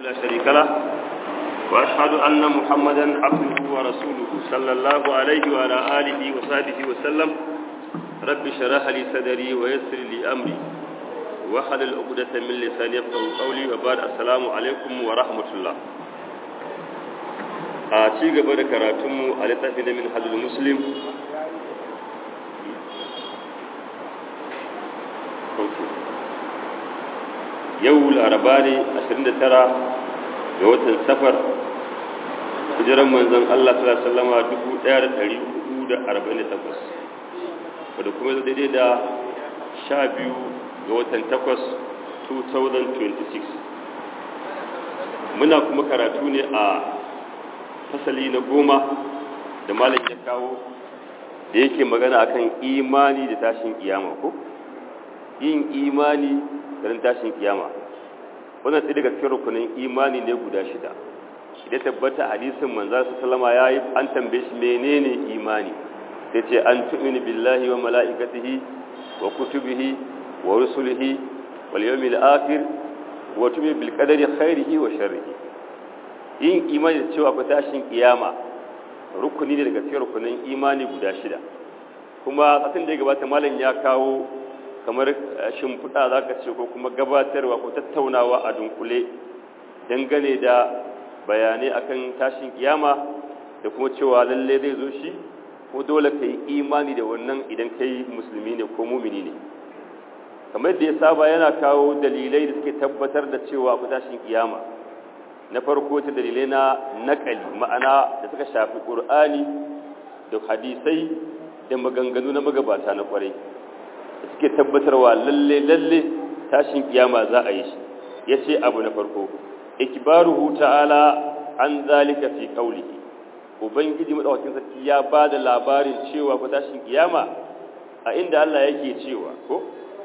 لا شريك له وأشهد أن محمدا عبده ورسوله صلى الله عليه وعلى آله وصحبه وسلم رب شرح لي صدري ويسر لي أمري وحلل عقدة من لساني يفقهوا قولي وبعد السلام عليكم ورحمة الله a ci gaba da karatunmu a littafin da min hajjul muslim yau laraba ne 29 ga watan safar hijiran manzon Allah sallallahu alaihi wasallama 1448 wadda kuma daidai da 12 ga watan 8 2026 muna kuma karatu ne a fasali na goma da malam ya kawo da yake magana akan imani da tashin kiyama ko yin imani da tashin kiyama wannan sai daga cikin rukunin imani ne guda shida idan tabbata hadisin manzo sallama yayi an tambaye shi menene imani sai ce an tu'minu billahi wa malaikatihi wa kutubihi wa rusulihi wal yawmil akhir wa tu'minu bil qadari khairihi wa sharrihi yin imani da cewa fa tashin kiyama rukuni ne daga cikin rukunin imani guda shida kuma satin da ya gabata malam ya kawo kamar shimfiɗa za ka ce ko kuma gabatarwa ko tattaunawa a dunkule dangane da bayanai akan tashin kiyama da kuma cewa lalle zai zo shi ko dole ka yi imani da wannan idan kai musulmi ne ko mumini ne kamar da ya saba yana kawo dalilai da suke tabbatar da cewa ku tashin kiyama na farko ta dalilai na naƙali ma'ana da suka shafi ƙur'ani da hadisai da maganganu na magabata na ƙwarai da suke tabbatarwa lalle lalle tashin kiyama za a yi shi ya ce abu na farko ikbaruhu ta'ala an zalika fi qawlihi ubangiji madaukakin sarki ya ba da labarin cewa ko tashin kiyama a inda Allah yake cewa ko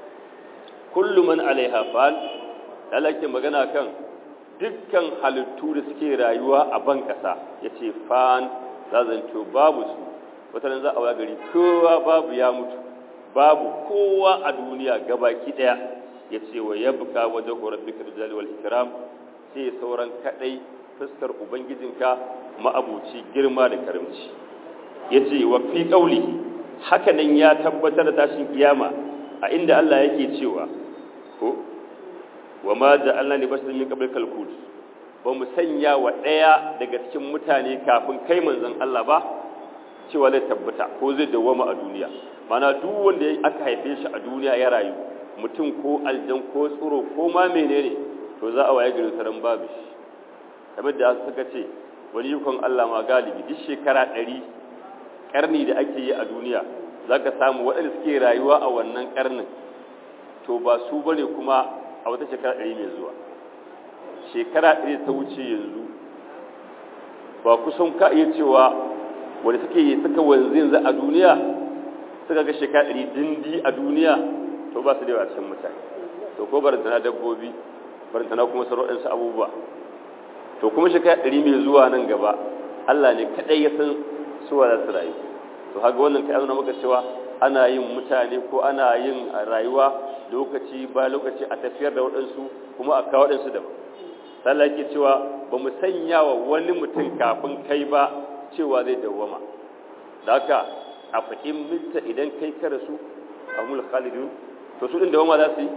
kullu man alaiha fan Allah yake magana kan dukkan halittu da suke rayuwa a ban ƙasa ya ce fan za zanto babu su wata za a gari kowa babu ya mutu babu kowa a duniya gabaki ɗaya ya ce wa ya buka wajen horar duka da wal ikram sai sauran kaɗai fuskar ubangijinka ma'abuci girma da karamci ya ce wa fi ƙauli hakanan ya tabbatar da tashin kiyama a inda Allah yake cewa ko wa ma ja'alna li basharin min qablikal khuld ba mu sanya wa daya daga cikin mutane kafin kai manzon Allah ba cewa zai tabbata ko zai dawama a duniya mana duk wanda aka haife shi a duniya ya rayu mutum ko aljan ko tsoro ko ma menene to za a waye gari taran babu shi kamar da suka ce wani yukon Allah ma galibi duk shekara ɗari karni da ake yi a duniya zaka samu waɗanda suke rayuwa a wannan karnin to ba su bane kuma a wata shekara ɗari mai zuwa shekara ɗari ta wuce yanzu ba kusan ka iya cewa wanda suke yi suka wanzu yanzu a duniya suka ga shekara ɗari dindi a duniya to ba su da yawa cikin mutane to ko barantana dabbobi barantana kuma sauransu abubuwa to kuma shekara ɗari mai zuwa nan gaba Allah ne kaɗai ya san suwa za su rayu to haka wannan kai azuna maka cewa ana yin mutane ko ana yin rayuwa lokaci ba lokaci a tafiyar da waɗansu kuma a kawo waɗansu daban sallah ke cewa ba mu sanya wa wani mutum kafin kai ba cewa zai dawwama da haka a fahim minta idan kai ka rasu a mul khalidun to su ɗin dawwama za su yi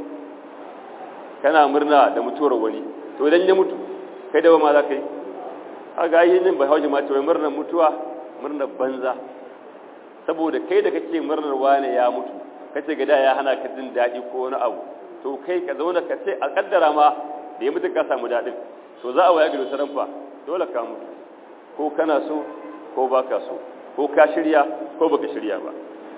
kana murna da mutuwar wani to idan ya mutu kai dawwama za ka yi haka yi yin bai hauji ma cewa murnar mutuwa murnar banza saboda kai da kake murnar wane ya mutu kace gada ya hana ka jin daɗi ko wani abu to kai ka zauna ka ce a kaddara ma da ya mutu ka samu daɗin to za a waya gari saran fa dole ka mutu ko kana so ko baka so ko ka shirya ko baka shirya ba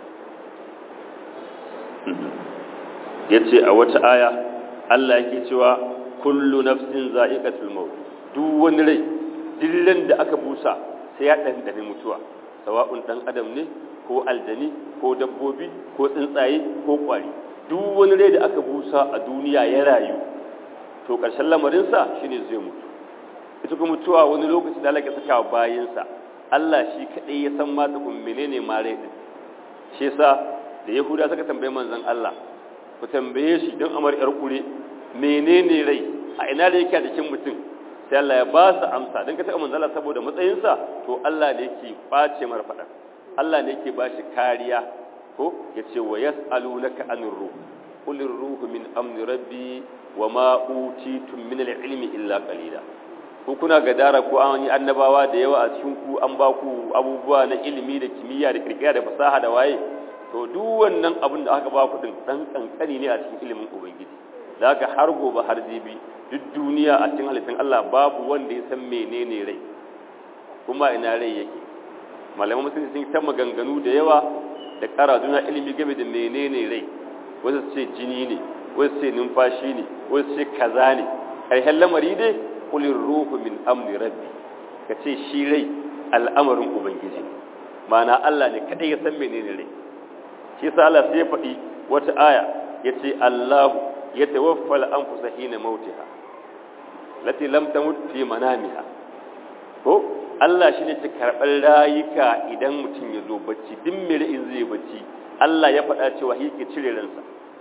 yace a wata aya Allah yake cewa kullu nafsin za'iqatul maut duk wani rai dillan da aka busa sai ya dandane mutuwa sawa'un dan adam ne ko aljani ko dabbobi ko tsuntsaye ko kwari duk wani rai da aka busa a duniya ya rayu to ƙarshen lamarinsa shine zai mutu ita kuma mutuwa wani lokaci da Allah ya saka bayinsa Allah shi kadai ya san ma tukun menene ma rai din shi yasa da Yahuda suka tambaye manzon Allah ku tambaye shi don amar yar kure menene rai a ina da yake a jikin mutum sai Allah ya ba su amsa don ka taɓa manzala saboda matsayinsa to Allah ne yake ɓace mara faɗa Allah ne yake ba shi kariya ko ya ce wa yas'alunaka anir ruh qul ruhu min amri rabbi wa ma utitum min al-ilmi illa qalila ko kuna gadara ko an yi annabawa da yawa a cikin ku an ba ku abubuwa na ilimi da kimiyya da kirkira da fasaha da waye to duk wannan abin da aka ba ku din dan kankani ne a cikin ilimin ubangiji da haka har gobe har jibi duk duniya a cikin halittun Allah babu wanda ya san menene rai kuma ina rai yake malaman musulmi sun ta maganganu da yawa da ƙara juna ilimi game da menene rai wasu ce jini ne wasu ce numfashi ne wasu ce kaza ne ƙarshen lamari dai kulin ruhu min amri rabbi ka ce shi rai al'amarin ubangiji ma'ana Allah ne kaɗai ya san menene rai shi sa Allah sai ya faɗi wata aya ya ce Allahu ya tawaffa al'anfusa hina mautiha lati lam tamut fi manamiha ko Allah shi ne ke karɓar rayuka idan mutum ya zo bacci duk mai in zai bacci Allah ya faɗa cewa shi ke cire ransa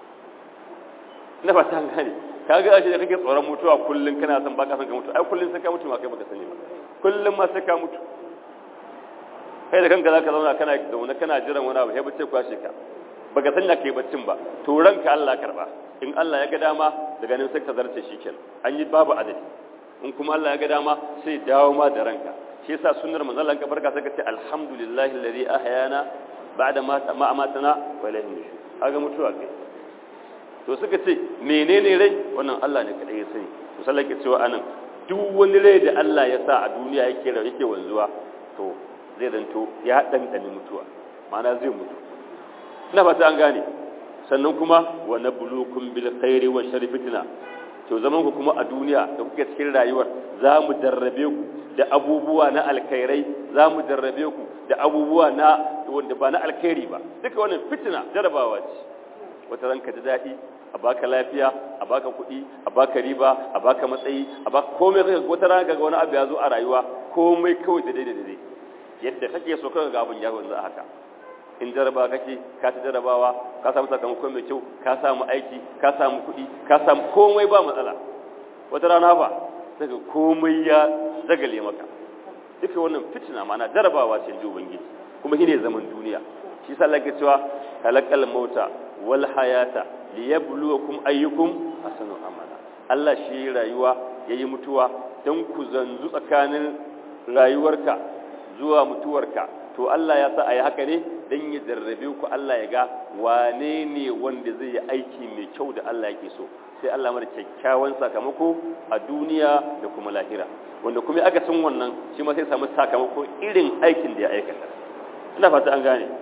na fata an gane ka ga ashe da kake tsoron mutuwa kullum kana son baka son ka mutu ai kullum sai ka mutu ma kai baka sani ba kullum ma sai ka mutu kai da kanka zaka zauna kana zaune kana jiran wani abu sai bace kwashe ka baka sanya kai baccin ba to ranka Allah karba in Allah ya ga dama daga nan sai ka zarce shi kenan an yi babu adadi in kuma Allah ya ga dama sai dawo ma da ranka shi yasa sunnar manzon Allah ka barka sai ka ce alhamdulillahi alladhi ahyana ba'da ma ma amatana wa ilayhi nushur kaga mutuwa kai to suka ce menene rai wannan Allah ne kadai ya sani to sallah ke cewa anan duk wani rai da Allah ya sa a duniya yake rawa yake wanzuwa to zai zanto ya dandane mutuwa ma'ana zai mutu ina fata an gane sannan kuma wa nabluukum bil khairi wa sharri fitna to zaman ku kuma a duniya da kuke cikin rayuwar za mu jarrabe ku da abubuwa na alkhairai za mu jarrabe ku da abubuwa na wanda ba na alkhairi ba duka wannan fitina jarabawa ce wata ranka ji daɗi a baka lafiya a baka kuɗi a baka riba a baka matsayi a baka komai kaga wata rana kaga wani abu ya zo a rayuwa komai kawai da daidai daidai yadda kake so kaga ga abun ya wanzu a haka in jaraba kake ka ta jarabawa ka samu sakamako mai kyau ka samu aiki ka samu kuɗi ka samu komai ba matsala wata rana ba daga komai ya zagale maka duka wannan fitina ma'ana jarabawa ce ji ubangiji kuma shine zaman duniya shi sa Allah cewa halakal mauta wal hayata liyabluwakum ayyukum ahsanu amala Allah shi rayuwa yayi mutuwa dan ku zanzu tsakanin rayuwarka zuwa mutuwarka to Allah ya sa ayi haka ne dan ya jarrabe ku Allah ya ga wane ne wanda zai yi aiki mai kyau da Allah yake so sai Allah mara kyakkyawan sakamako a duniya da kuma lahira wanda kuma aka san wannan shi ma sai samu sakamako irin aikin da ya aikata ina fata an gane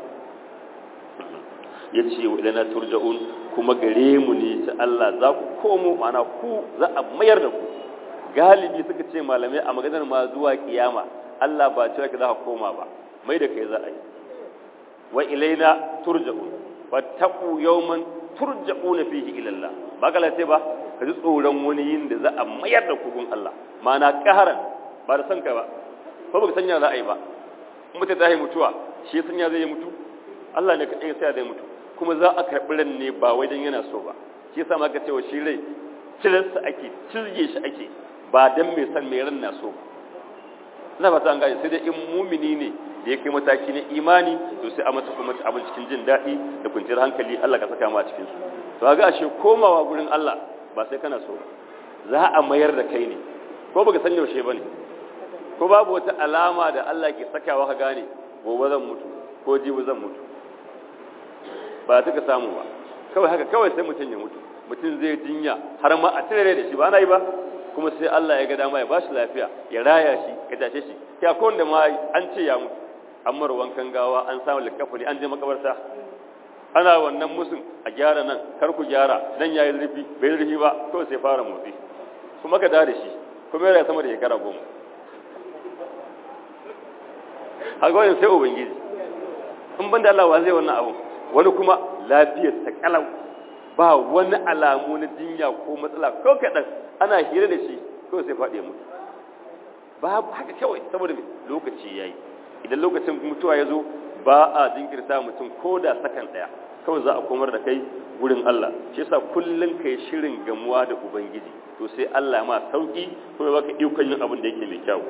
ya ce wa ilana turja'un kuma gare mu ne ta Allah za ku komo mana ku za a mayar da ku galibi suka ce malamai a maganar ma zuwa kiyama Allah ba cewa ka za ka koma ba mai da kai za a yi wa ilaina turja'un fattaqu yawman turja'una fihi ila Allah ba ka lace ba ka ji tsoron wani yin da za a mayar da ku gun Allah mana kaharan ba da san ka ba ko ba ka sanya za a yi ba mutum ta yi mutuwa shi sanya zai yi mutu Allah ne kaɗai sai zai mutu kuma za a karɓi ran ne ba wai dan yana so ba shi yasa maka cewa shi rai cilarsa ake cizge shi ake ba dan mai san mai ran na so ina fata an gane sai dai in mumini ne da ya kai mataki na imani to sai a masa kuma abin cikin jin daɗi da kwanciyar hankali Allah ka saka mu a cikin su to ga ashe komawa gurin Allah ba sai kana so za a mayar da kai ne ko baka san yaushe bane ko babu wata alama da Allah ke sakawa ka gane gobe zan mutu ko jibi zan mutu ba ta ka samu ba kawai haka kawai sai mutum ya mutu mutum zai jinya har ma a tare da shi ba na yi ba kuma sai Allah ya ga dama ya bashi lafiya ya raya shi ya tashe shi ya ko wanda ma an ce ya mutu an mara wankan gawa an samu likafani an je makabarta ana wannan musun a gyara nan kar ku gyara nan yayi zurfi bai zurfi ba kawai sai fara motsi kuma ka da shi kuma yana sama da shekara goma a gwajin sai ubangiji in ban da Allah wa zai wannan abu wani kuma lafiyar ta kalau ba wani alamu na jinya ko matsala ko kaɗan ana hira da shi kawai sai faɗi mutu babu haka kawai saboda mai lokaci ya yi idan lokacin mutuwa ya zo ba a jinkirta mutum ko da sakan ɗaya kawai za a komar da kai wurin Allah shi yasa kullun kai shirin gamuwa da ubangiji to sai Allah ma sauki kuma baka ikon yin abin da yake mai kyau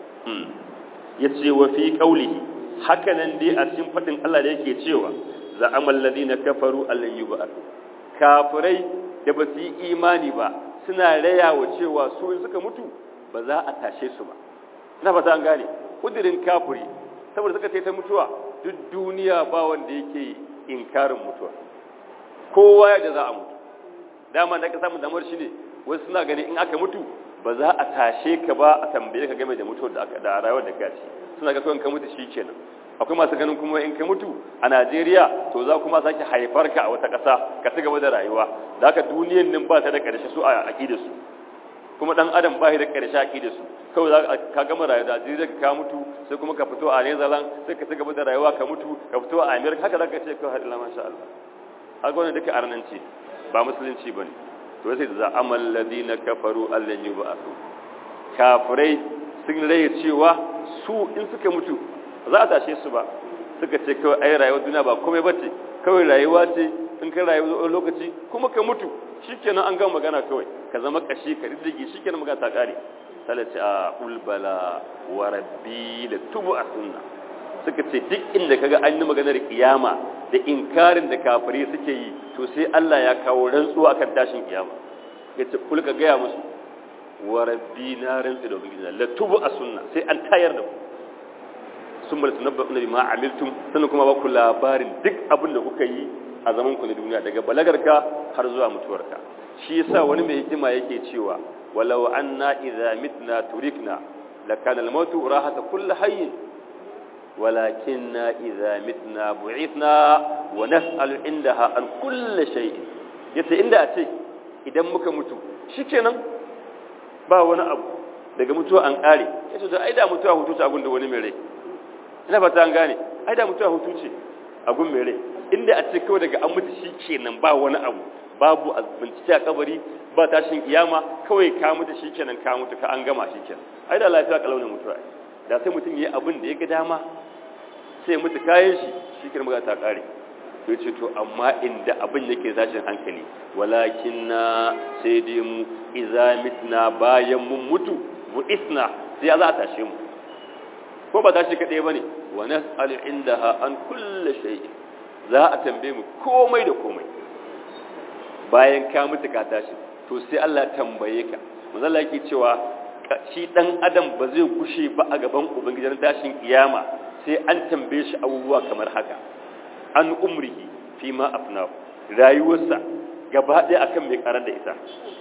yace wa fi qaulihi haka nan dai a cikin fadin Allah da yake cewa za amal ladina kafaru allan yub'athu kafirai da ba su yi imani ba suna rayawa cewa su in suka mutu ba za a tashe su ba ina fata an gane kudirin kafiri saboda suka ta mutuwa duk duniya ba wanda yake inkarin mutuwa kowa ya da za a mutu dama da ka samu damar shi ne wasu suna gani in aka mutu ba za a tashe ka ba a tambaye ka game da mutuwar da aka da rayuwar da ka ci suna ga kawai ka mutu shi kenan akwai masu ganin kuma in ka mutu a Najeriya to za kuma sake haifar ka a wata ƙasa ka ci gaba da rayuwa da haka duniyan nan ba ta da ƙarshe su a aƙida su kuma dan adam ba shi da ƙarshe aƙida su kawai za ka gama rayuwa da Najeriya ka mutu sai kuma ka fito a Netherlands sai ka ci gaba da rayuwa ka mutu ka fito a America haka za ka ce kawai hadin masha Allah haka wannan duka arnanci ba musulunci bane to sai da amal ladina kafaru allan yub'athu kafirai sun raye cewa su in suka mutu za a tashe su ba suka ce kawai ai rayuwar duniya ba komai bace kawai rayuwa ce in ka rayu lokaci kuma ka mutu shikenan an gama magana kawai ka zama kashi ka riddige shikenan magana ta kare sai ce a ulbala wa rabbi la tubu sunna suka ce duk inda kaga an yi maganar kiyama da inkarin da kafiri suke yi to sai Allah ya kawo rantsuwa akan tashin kiyama yace kul ka gaya musu wa rabbi na rantsi da ubangiji la tubu sunna sai an tayar da ku sun bar tunabba na bima amiltum sannan kuma ba ku labarin duk abin da kuka yi a zaman ku na duniya daga balagarka har zuwa mutuwarka shi yasa wani mai hikima yake cewa walau anna idza mitna turikna lakana al-mautu rahata kulli hayyin walakinna idza mitna bu'ithna wa nas'alu indaha an kulli shay'in yace inda a ce idan muka mutu shikenan ba wani abu daga mutuwa an kare yace to ai da mutuwa hutu ta gunda wani mai rai ina fata an gane ai da mutuwa hutu ce a gun mai rai inda a ce kawai daga an mutu shi kenan ba wani abu babu a bincike a kabari ba tashin kiyama kawai ka mutu shi kenan ka mutu ka an gama shi kenan ai da lafiya kalaunin mutuwa da sai mutum yi abin da ya ga dama sai mutu kayan shi shi kenan magana ta kare to ce to amma inda abin yake tashin hankali walakin na sai dai mu iza mitna bayan mun mutu bu isna sai ya za a tashe mu ko ba tashi kaɗai ba ne wa nas'alu indaha an kulle shay'in za a tambaye mu komai da komai bayan ka mutu ka tashi to sai Allah tambaye ka manzo Allah yake cewa shi dan adam ba zai gushe ba a gaban ubangijin tashin kiyama sai an tambaye shi abubuwa kamar haka an umrihi fi ma afnahu rayuwarsa gaba ɗaya akan mai karar da ita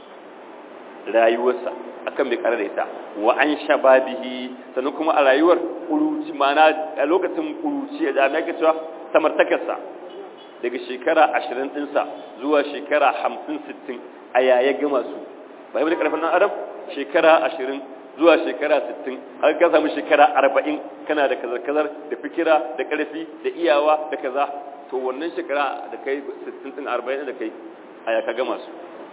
rayuwarsa akan mai karar da ita wa an shababihi sannan kuma a rayuwar kuruci mana a lokacin kuruci da mai ake cewa samartakarsa daga shekara ashirin ɗinsa zuwa shekara hamsin sittin a yaya gama su ba yi wani ƙarfin nan adam shekara ashirin zuwa shekara sittin har ka samu shekara arba'in kana da kazar-kazar da fikira da ƙarfi da iyawa da kaza to wannan shekara da kai sittin ɗin arba'in da kai a ya ka gama su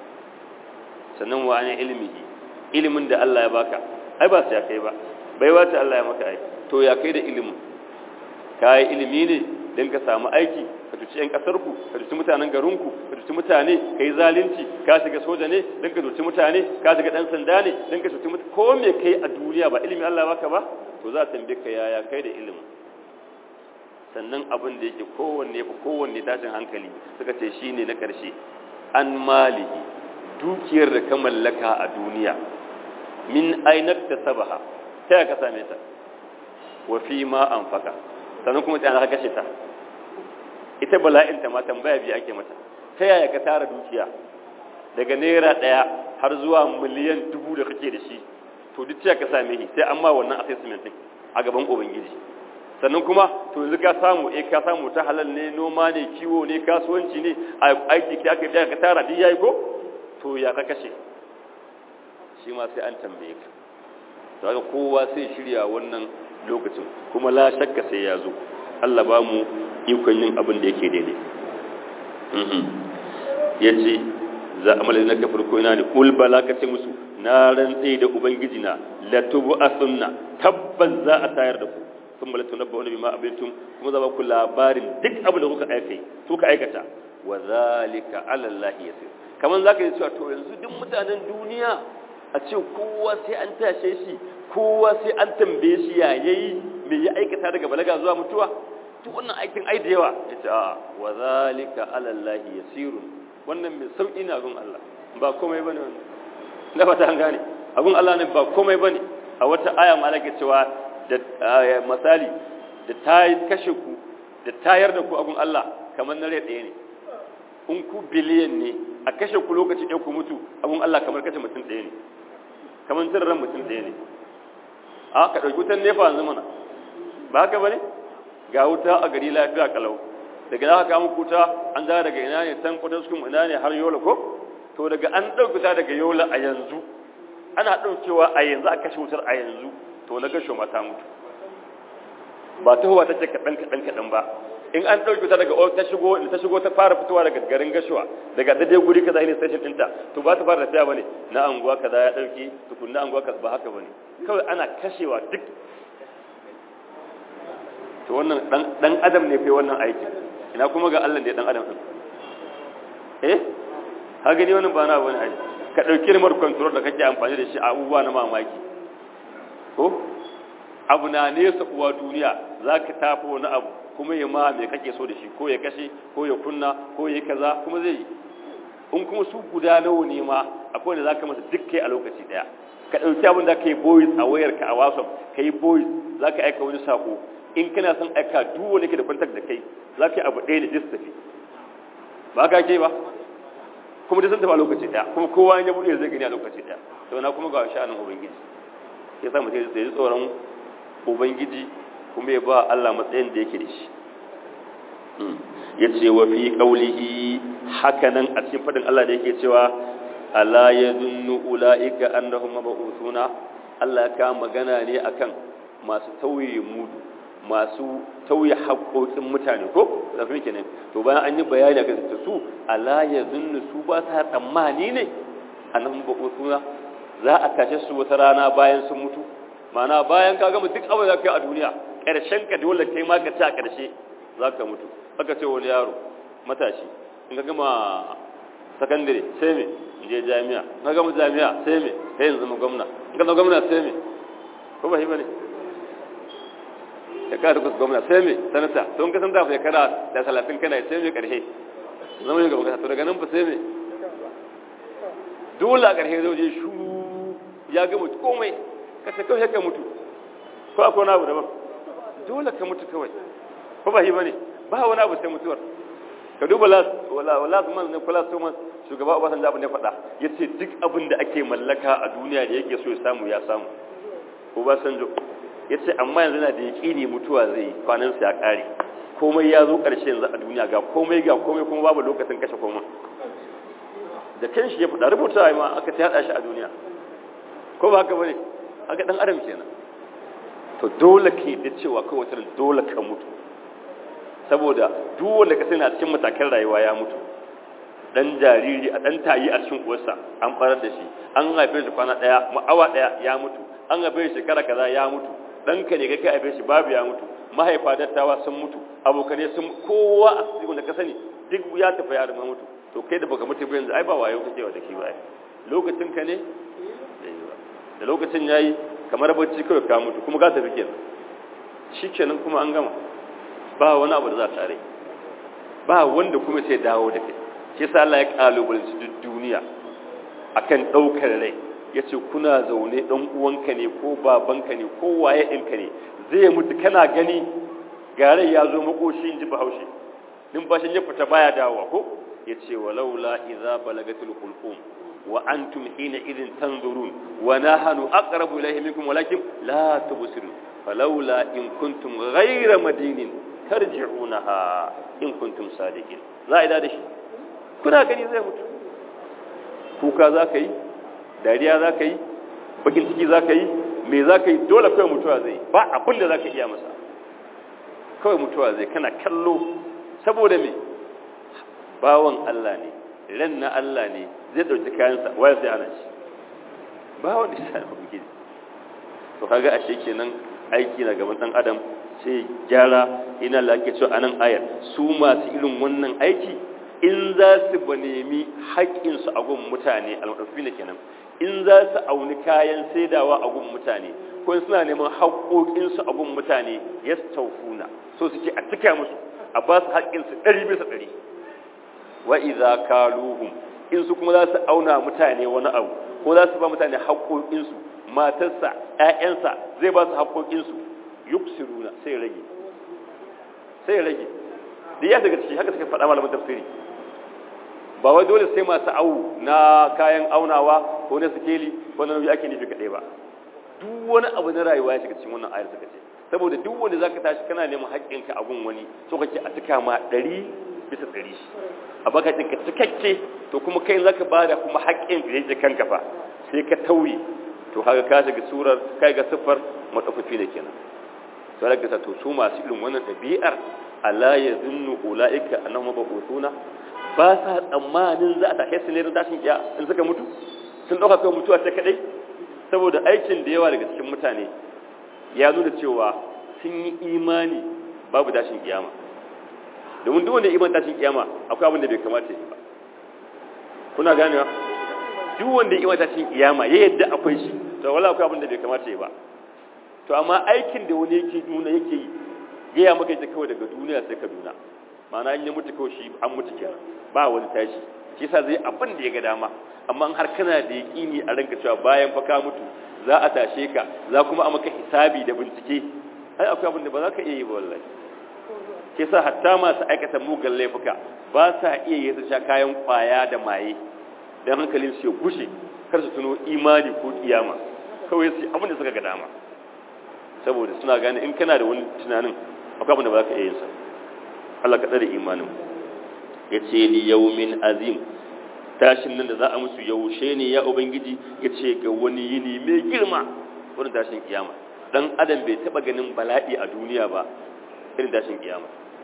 sannan wa ne ilmihi ilimin da Allah ya baka ai ba su ya kai ba bai wace Allah ya maka ai to ya kai da ilimin ka yi ilimi ne don ka samu aiki ka tuci 'yan ƙasarku ka tuci mutanen garinku ka tuci mutane ka yi zalunci ka shiga soja ne don ka tuci mutane ka shiga ɗan sanda ne don ka tuci mutane ko me kai a duniya ba ilimin Allah baka ba to za a tambaye ka yaya kai da ilimin sannan abin da yake kowanne fa kowanne tashin hankali suka ce shine na ƙarshe an malihi dukiyar da ka mallaka a duniya min ainak ta sabaha ta ya ka same ta wa fi ma an faka sannan kuma ta ka kashe ta ita bala'in ta ma tambaya biyu ake mata ta yaya ka tara dukiya daga naira ɗaya har zuwa miliyan dubu da kake da shi to duk ta ka same shi sai an ma wannan assessment din a gaban ubangiji sannan kuma to yanzu ka samu eh ka samu ta halal ne noma ne kiwo ne kasuwanci ne aiki ka aka tara duk yayi ko to ya ka kashe shi ma sai an tambaye ka daga kowa sai shirya wannan lokacin kuma la shakka sai ya zo Allah ba mu ikon yin abin da yake daidai ya ce za a malin na kafar ko ina ne ƙul bala ka ce musu na rantse da ubangiji na latubu a sunna tabbas za a tayar da ku sun malatu na ba'una bima abiltum kuma za ku labarin duk abin da kuka aika kuka aikata wa zalika ala Allah yasir kaman zaka yi cewa to yanzu duk mutanen duniya a ce kowa sai an tashe shi kowa sai an tambaye shi ya yayi me ya aikata daga balaga zuwa mutuwa to wannan aikin ai da yawa yace a wa zalika ala Allah yasirun wannan mai sauki na gun Allah ba komai bane wannan na fata an gane abun Allah ne ba komai bane a wata aya malaka cewa da misali da ta kashe ku da tayar da ku abun Allah kamar na rai ɗaya ne in ku biliyan ne a kashe ku lokaci ɗaya ku mutu abun Allah kamar kashe mutum ɗaya ne kamar cin ran mutum ɗaya ne a ka ɗauki wutan nefa yanzu mana ba haka ba ne ga wuta a gari lafiya kalau daga za ka kama kuta an zara daga ina ne san kudin su ina ne har yola ko to daga an ɗaukuta daga yola a yanzu ana ɗaukewa a yanzu a kashe wutar a yanzu to na gasho mata mutu ba ta huwa ta ce kaɗan kaɗan kaɗan ba in an ɗauki ta daga ta shigo ta shigo ta fara fitowa daga garin gashuwa daga daidai guri kaza ne station ɗinta to ba ta fara tafiya bane na anguwa kaza ya ɗauki tukunna anguwa kaza ba haka bane kawai ana kashewa duk to wannan dan dan adam ne fa wannan aiki ina kuma ga Allah da dan adam din eh ha gani wannan ba na bane ai ka dauki remote control da kake amfani da shi a abubuwa na mamaki ko abu na nesa uwa duniya zaka tafi wani abu kuma ya ma me kake so da shi ko ya kashe ko ya kunna ko ya kaza kuma zai yi in kuma su guda nawa ne ma akwai da zaka masa duk kai a lokaci daya ka dauki abin da kai voice a wayarka a WhatsApp kai voice zaka aika wani sako in kana son aika duk wani ke da contact da kai za ka yi abu ɗaya da jis tafi ba ka ke ba kuma da sun tafi a lokaci ɗaya kuma kowa ya buɗe zai gani a lokaci ɗaya to na kuma ga sha'anin ubangiji ya sa mutum ya ji tsoron ubangiji kuma ya ba Allah matsayin da yake da shi ya ce wa fi ƙaulihi hakanan a cikin faɗin Allah da yake cewa ala ya zunnu ula'ika annahum mab'uthuna Allah ya kama magana ne akan masu tauye mudu masu tauye haƙoƙin mutane ko zafi kenan to bayan an yi bayani ga su ala ya zunnu su ba sa tsammani ne annahum mab'uthuna za a kashe su wata rana bayan sun mutu mana bayan ka gama duk abin da kai a duniya ƙarshen ka dole kai ma ka ci a ƙarshe za ka mutu aka ce wani yaro matashi in ka gama sakandare sai me je jami'a in ka gama jami'a sai me sai yanzu zama gwamna in ka zama gwamna sai me ko ba shi ba ne ya kada kusa gwamna sai me sanata to in ka san da shekara da talatin kana sai me ƙarshe zama yin gaba to daga nan ba sai me dole a ƙarshe zai je shu ya gama komai ka ta kawai ka mutu ko akwai wani abu daban dole ka mutu kawai ko ba shi bane ba wani abu sai mutuwar ka duba las man ne kula su man shugaba Obasanjo abin da ya faɗa yace duk abin da ake mallaka a duniya da yake so ya samu ya samu Obasanjo yace amma yanzu na da yaƙini mutuwa zai kwanan sa ya kare komai ya zo ƙarshe yanzu a duniya ga komai ga komai kuma babu lokacin kashe komai da kan shi ya faɗa rubuta ma aka ta yada shi a duniya ko ba haka bane haka dan adam kenan to dole ke da cewa kawai wata dole ka mutu saboda duk wanda ka sani a cikin matakan rayuwa ya mutu dan jariri a dan tayi a cikin uwarsa an farar da shi an haife shi kwana daya awa daya ya mutu an haife shi shekara kaza ya mutu dan ka ne kai ka haife shi babu ya mutu mahaifa dattawa sun mutu abokane sun kowa a cikin da ka sani duk ya tafi ya rama mutu to kai da baka mutu ba yanzu ai ba wayo kake wa da ki ba lokacin ka ne da lokacin yayi kamar bacci kawai ka mutu kuma ka tafi kenan shikenan kuma an gama ba wani abu da za ta rai ba wanda kuma sai dawo da kai shi yasa Allah ya kalubalanci duk duniya akan daukar rai yace kuna zaune dan uwanka ne ko babanka ne ko waye ɗinka ne zai mutu kana gani ga rai ya zo makoshi inji bahaushe numfashin ya fita baya dawowa ko yace walaula idza balagatul hulqum wa antum hina idin tanzurun wa nahnu aqrabu ilayhi minkum walakin la tubsirun falawla in kuntum ghayra madinin tarji'unaha in kuntum sadiqin za a da shi kuna gani zai mutu kuka za ka yi dariya za ka yi bakin ciki za ka yi me za ka yi dole kawai mutuwa zai ba abin da za ka iya masa kawai mutuwa zai kana kallo saboda me bawan Allah ne ran na Allah ne zai ɗauki kayansa waya sai ana shi ba wani sa ubangiji to kaga ashe kenan aiki na gaban dan adam sai gyara ina la ake cewa anan ayar su masu irin wannan aiki in za su ba nemi haƙƙinsu a gun mutane almaɗafi ne kenan in za su auni kayan saidawa a gun mutane ko suna neman haƙoƙinsu a gun mutane ya taufuna so suke a cika musu a ba su haƙƙinsu ɗari bisa ɗari wa iza kaluhum in su kuma za su auna mutane wani abu ko za su ba mutane haƙoƙinsu matarsa ƴaƴansa zai ba su haƙoƙinsu yuksiruna sai rage sai rage da ya daga ciki haka suka faɗa malamin tafsiri ba wai dole sai masu awu na kayan aunawa ko na sikeli ko na nauyi ake nufi kaɗai ba duk wani abu na rayuwa ya shiga cikin wannan ayar suka ce saboda duk wanda zaka tashi kana neman haƙƙinka a gun wani so kake a tuka ma ɗari bisa ɗari a baka ka cikakke to kuma kai zaka bada kuma haƙƙin da yake kanka fa sai ka tauye to haka ka shiga surar kai ga siffar matsafafi da kenan to daga to su masu irin wannan ɗabi'ar ala yazunnu ulaika annahum mabusuna ba sa tsammanin za a tashe su ne don tashin kiya in suka mutu sun ɗauka kai mutuwa ta kaɗai saboda aikin da yawa daga cikin mutane ya nuna cewa sun yi imani babu tashin kiyama domin duk wanda iman tashin kiyama akwai abin da bai kamata yi ba kuna ganewa duk wanda iman tashin kiyama ya yadda akwai shi to wala akwai abin da bai kamata yi ba to amma aikin da wani yake nuna yake yi gaya maka ita kawai daga duniya sai kaduna ma'ana in ya mutu kawai shi an mutu kenan ba wani tashi shi yasa zai abin da ya ga dama amma har kana da yaƙini a ranka cewa bayan fa ka mutu za a tashe ka za kuma a maka hisabi da bincike ai akwai abin da ba za ka iya yi ba wallahi shi yasa hatta masu aikata mugan laifuka ba sa iya yi su sha kayan kwaya da maye dan hankalin su ya gushe kar su tuno imani ko kiyama kawai su abin da suka ga dama saboda suna gane in kana da wani tunanin akwai abin da ba za ka iya yin sa Allah ka tsare imanin ya ce li yaumin azim tashin nan da za a musu yaushe ne ya ubangiji ya ce ga wani yini mai girma wani tashin kiyama dan adam bai taba ganin bala'i a duniya ba irin tashin kiyama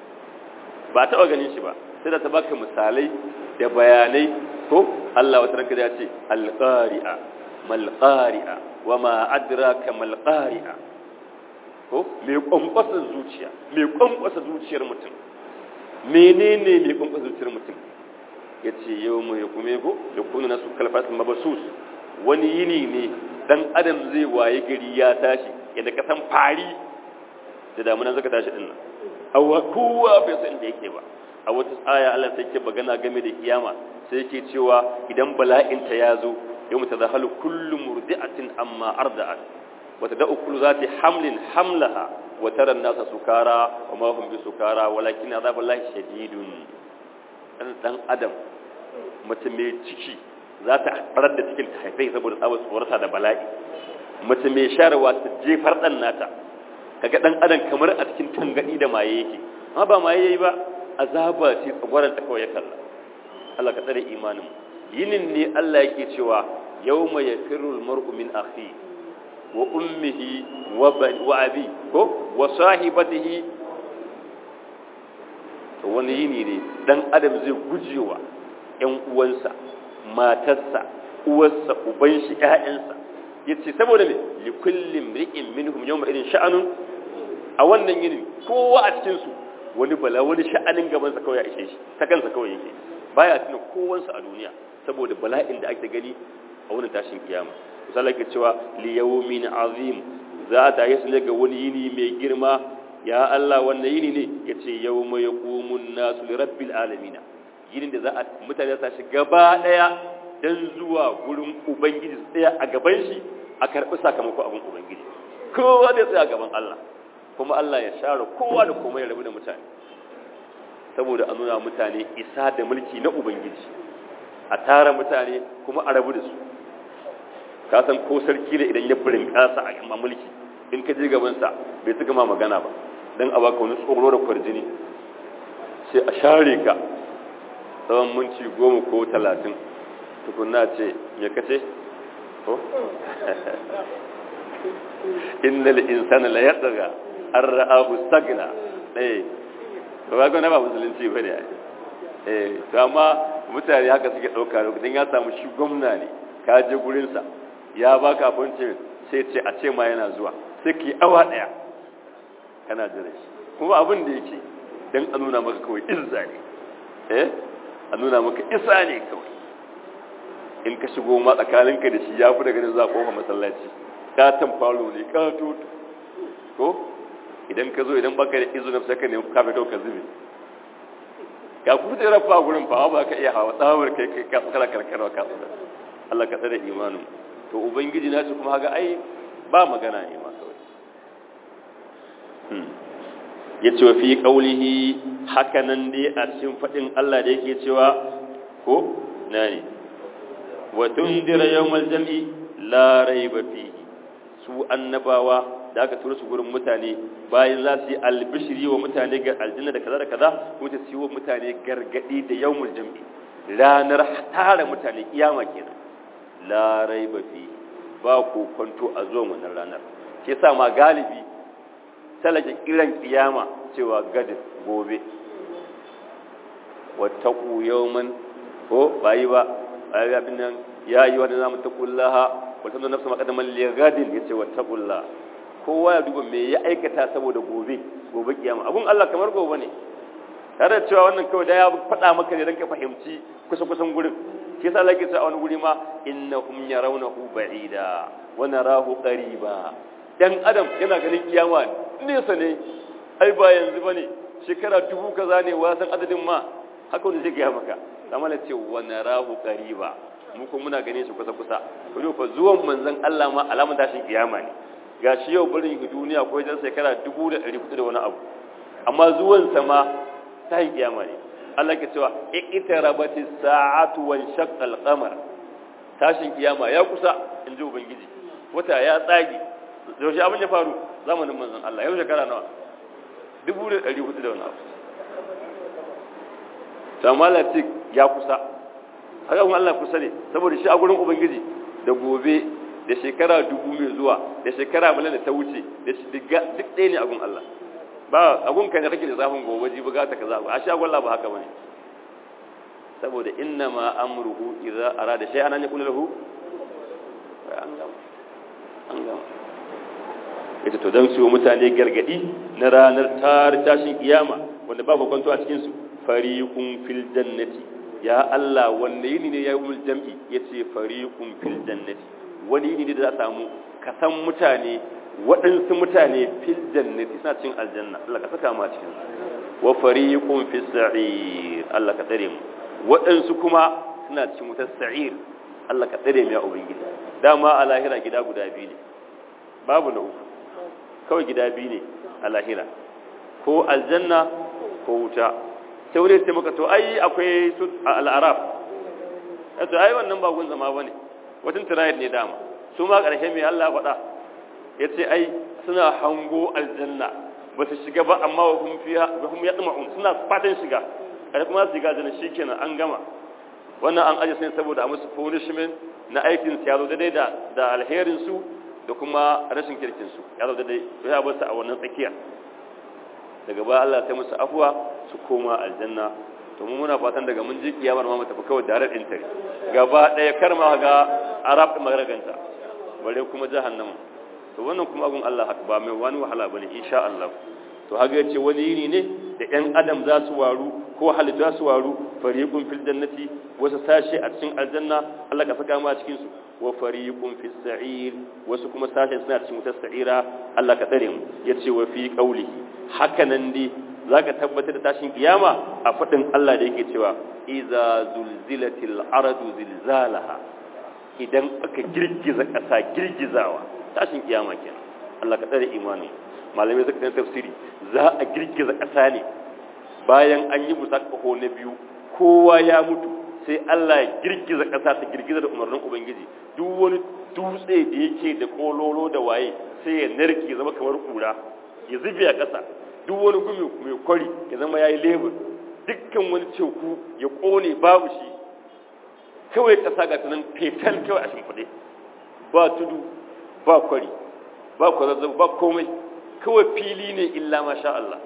ba taba ganin shi ba sai da ta baka misalai da bayanai ko Allah wata ranka ya ce alqari'a malqari'a wama adraka malqari'a ko mai kwankwasa zuciya mai kwankwasa zuciyar mutum menene mai kwankwasa zuciyar mutum ya ce yau mu ya kume ko ya kuna nasu kalfasin mabasus wani yini ne dan adam zai waye gari ya tashi yadda ka san fari da damunan zaka tashi din nan awa kowa bai san da yake ba a wata aya Allah sai ke magana game da kiyama sai yake cewa idan bala'in ta ya zo yau mutazahalu kullu murdi'atin amma arda'at وتدأ كل ذات حمل حملها وترى الناس سكارى وما هم بسكارى ولكن عذاب الله شديد dan adam mace mai ciki za ta farar da cikin ta haifai saboda tsawon tsorata da bala'i mace mai sharawa ta jefar dan nata kaga dan adam kamar a cikin tangadi da maye yake amma ba maye yayi ba azaba ce tsagwaran ta kawai ya kalla Allah ka tsare imanin yinin ne Allah yake cewa yawma yafirul mar'u min akhihi wa ummihi wa abi ko wa sahibatihi to wani yini ne dan adam zai gujewa ƴan uwansa matarsa uwarsa uban shi ƴaƴansa yace saboda me li kulli imri'in minhum yawma idin sha'anun a wannan yinin kowa a cikin su wani bala wani sha'anin gaban sa kawai ya ishe shi ta kansa kawai yake baya tuna kowansa a duniya saboda bala'in da ake gani a wannan tashin kiyama misali ke cewa liyawmin azim za ta yi su ga wani yini mai girma ya Allah wannan yini ne ya ce yau mai ya komun nasu rabbil alamina yinin da za a mutane za shi gaba ɗaya don zuwa gurin ubangiji su tsaya a gaban shi a karɓi sakamakon abin ubangiji kowa zai tsaya a gaban Allah kuma Allah ya share kowa da komai ya rabu da mutane saboda a nuna mutane isa da mulki na ubangiji a tara mutane kuma a rabu da su ka san ko sarki da idan ya burin kasa a yamma mulki in ka je gabansa bai tuka ma magana ba don a baka wani tsoro da kwarjini sai a share ka tsawon minti goma ko talatin tukunna ce me kace ko innal insana la yatgha an ra'ahu stagna eh to ga na ba musulunci bane eh to amma mutane haka suke dauka lokacin ya samu shi gwamna ne ka je gurin sa ya baka abincin sai ce a ce ma yana zuwa sai ka yi awa ɗaya kana jira shi kuma abin da yake don a nuna maka kawai izza ne eh a nuna maka isa ne kawai in ka shigo ma tsakaninka da shi ya fi daga za a kofa masallaci katon falo ne kato ko idan ka zo idan baka da izinin sai ka nemi kafe ka zube ka ku da rafa gurin fa ba ka iya hawa tsawar kai kai ka tsara karkarwa ka tsara Allah ka tsare imanin to ubangiji na ce kuma haga ai ba magana ne ma kawai ya ce wa fi qaulihi hakanan dai a cikin fadin Allah da yake cewa ko na ne wa tundira yawmal jam'i la raiba fihi su annabawa da aka tura su gurin mutane bayan za su yi albishiri wa mutane ga aljanna da kaza da kaza ko ta siyo mutane gargadi da yawmul jam'i ranar tara mutane kiyama kenan la raiba fi ba ko kwanto a zuwan wannan ranar shi yasa ma galibi talake kiran kiyama cewa gadin gobe wattaqu yawman ko bayi ba ayi abin nan ya yi wa namu taqullaha wa tanu nafsu maqaddaman li gadin yace wattaqullah kowa ya duba me ya aikata saboda gobe gobe kiyama abun Allah kamar gobe ne tare da cewa wannan kawai da ya faɗa maka ne don ka fahimci kusa kusan gurin shi yasa Allah ke cewa a wani guri ma innahum yarawnahu ba'ida wa narahu qariba dan adam yana ganin kiyama nesa ne ai ba yanzu bane shekara dubu kaza ne wasan adadin ma haka wanda zai gaya maka amma na ce wa narahu qariba mu kuma muna ganin shi kusa kusa ko fa zuwan manzon Allah ma alamun tashin kiyama ne gashi yau barin duniya ko wajen shekara dubu da ɗari kuɗi da wani abu amma zuwan sama ta yi kiyama ne Allah ke cewa iqtarabati sa'atu wa shaqqa al-qamar tashin kiyama ya kusa in ji ubangiji wata ya tsage yaushe abin ya faru zamanin manzon Allah yau shekara nawa dubu da ɗari hudu da wani abu samalatik ya kusa haka kuma Allah kusa ne saboda shi a gurin ubangiji da gobe da shekara dubu mai zuwa da shekara miliyan da ta wuce da duk ɗaya ne a gun Allah ba abun kai ne kake da zafin gobe ji buga ta kaza a shagon Allah ba haka bane saboda inna ma amruhu idza arada shay'an an yaqulu lahu an gama an gama ita to dan su mutane gargadi na ranar tar tashin kiyama wanda ba ku kwanto a cikin su fariqun fil jannati ya Allah wanne yini ne yayi jam'i yace fariqun fil jannati wani yini ne da za a samu kasan mutane waɗansu mutane fil jannati suna cin aljanna Allah ka saka mu a cikin wa fariqun fis sa'ir Allah ka tsare mu waɗansu kuma suna cikin wutar sa'ir Allah ka tsare mu ya ubangiji dama a lahira gida guda biyu ne babu na uku kawai gida biyu ne a lahira ko aljanna ko wuta sai wani sai maka to ai akwai su al'araf yato ai wannan ba gun zama bane watan tirayid ne dama su ma ƙarshe mai Allah faɗa ya ce ai suna hango aljanna ba su shiga ba amma wa hum fiha wa hum yatma'un suna fatan shiga kai kuma su shiga aljanna shikenan an gama wannan an aje sai saboda a musu punishment na aikin su ya zo daidai da da alherin su da kuma rashin kirkin su ya zo daidai to ya bar su a wannan tsakiya daga ba Allah sai musu afwa su koma aljanna to mu muna fatan daga mun ji kiyamar ma mu tafi kawai darar intari gaba daya kar ma ga arab magaraganta bare kuma jahannama to wannan kuma agun Allah haka ba mai wani wahala bane insha Allah to haga yace wani yini ne da ɗan adam za su waru ko halittu za su waru fariqun fil jannati wasu sashe a cikin aljanna Allah ka saka mu a cikin su wa fariqun fis sa'ir wasu kuma sashe suna cikin wutar sa'ira Allah ka tsare mu yace wa fi qawlihi haka nan dai zaka tabbatar da tashin kiyama a fadin Allah da yake cewa iza zulzilatil ardu zilzalaha idan aka girgiza ƙasa girgizawa tashin kiyama kenan Allah ka tsare imani malamai suka san tafsiri za a girgiza ƙasa ne bayan an yi busa ƙaho na biyu kowa ya mutu sai Allah ya girgiza ƙasa ta girgiza da umarnin ubangiji duk wani dutse da yake da kololo da waye sai ya narke zama kamar kura ya zube a ƙasa duk wani gumi mai kwari ya zama yayi lebur dukkan wani teku ya kone babu shi kawai ƙasa ga tunan fetal kawai a shimfiɗe ba tudu ba kwari ba kwazazzab ba komai kawai fili ne illa masha Allah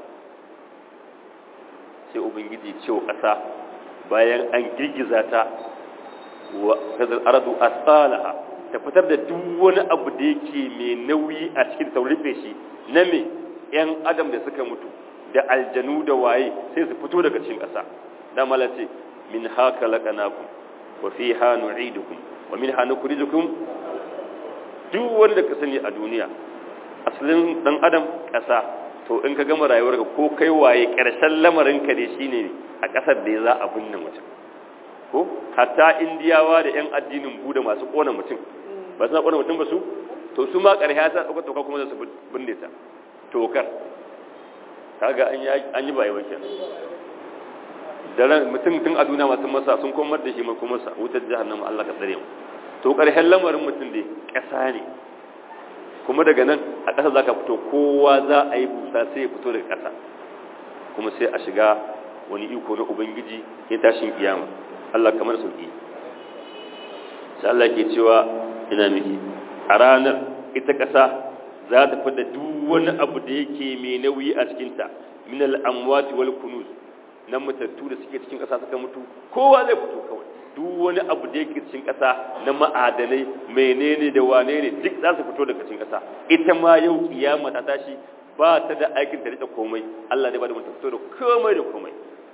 sai ubangiji ce wa ƙasa bayan an girgiza ta wa kazar aradu asalaha ta fitar da duk wani abu da yake mai nauyi a cikin ta rufe shi na me yan adam da suka mutu da aljanu da waye sai su fito daga cikin ƙasa da malace min haka laqanakum wa fiha nu'idukum wa minha nukhrijukum duk wanda ka sani a duniya asalin dan adam ƙasa to in ka gama rayuwarka ko kai waye ƙarshen lamarin ka dai shine a ƙasar da za a binne mutum ko hatta indiyawa da yan addinin buda masu kona mutum ba su na kona mutum ba su to su ma ƙarshe ya sa ɗaukar toka kuma za su binne ta tokar kaga an yi an yi bayewa kenan da mutum tun a duniya masu masa sun komar da shi mai kuma sa wutar jahannama Allah ka tsare mu to ƙarshen lamarin mutum dai ƙasa ne kuma daga nan a ƙasa za ka fito kowa za a yi busa sai ya fito daga ƙasa kuma sai a shiga wani iko na ubangiji ya tashin kiyama Allah kamar sauki sai Allah ke cewa ina miki a ranar ita ƙasa za ta fada duk wani abu da yake mai nauyi a cikinta min al-amwati wal kunuz nan mutattu da suke cikin ƙasa suka mutu kowa zai fito kawai duk wani abu da yake cikin ƙasa na ma'adanai menene da wane ne duk za su fito daga cikin ƙasa ita ma yau kiyama ta tashi ba ta da aikin ta rika komai Allah ne ba da mutum fito da komai da komai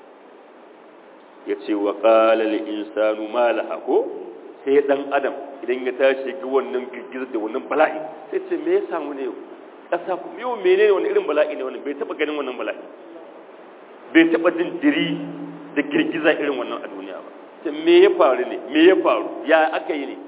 ya ce wa qala lil insanu ma laha ko sai dan adam idan ya tashi ga wannan girgizar da wannan bala'i sai ce me ya samu ne yau ƙasa yau menene wani irin bala'i ne wannan bai taba ganin wannan bala'i bai taba jin diri da girgiza irin wannan a duniya ba ce me ya faru ne me ya faru ya aka yi ne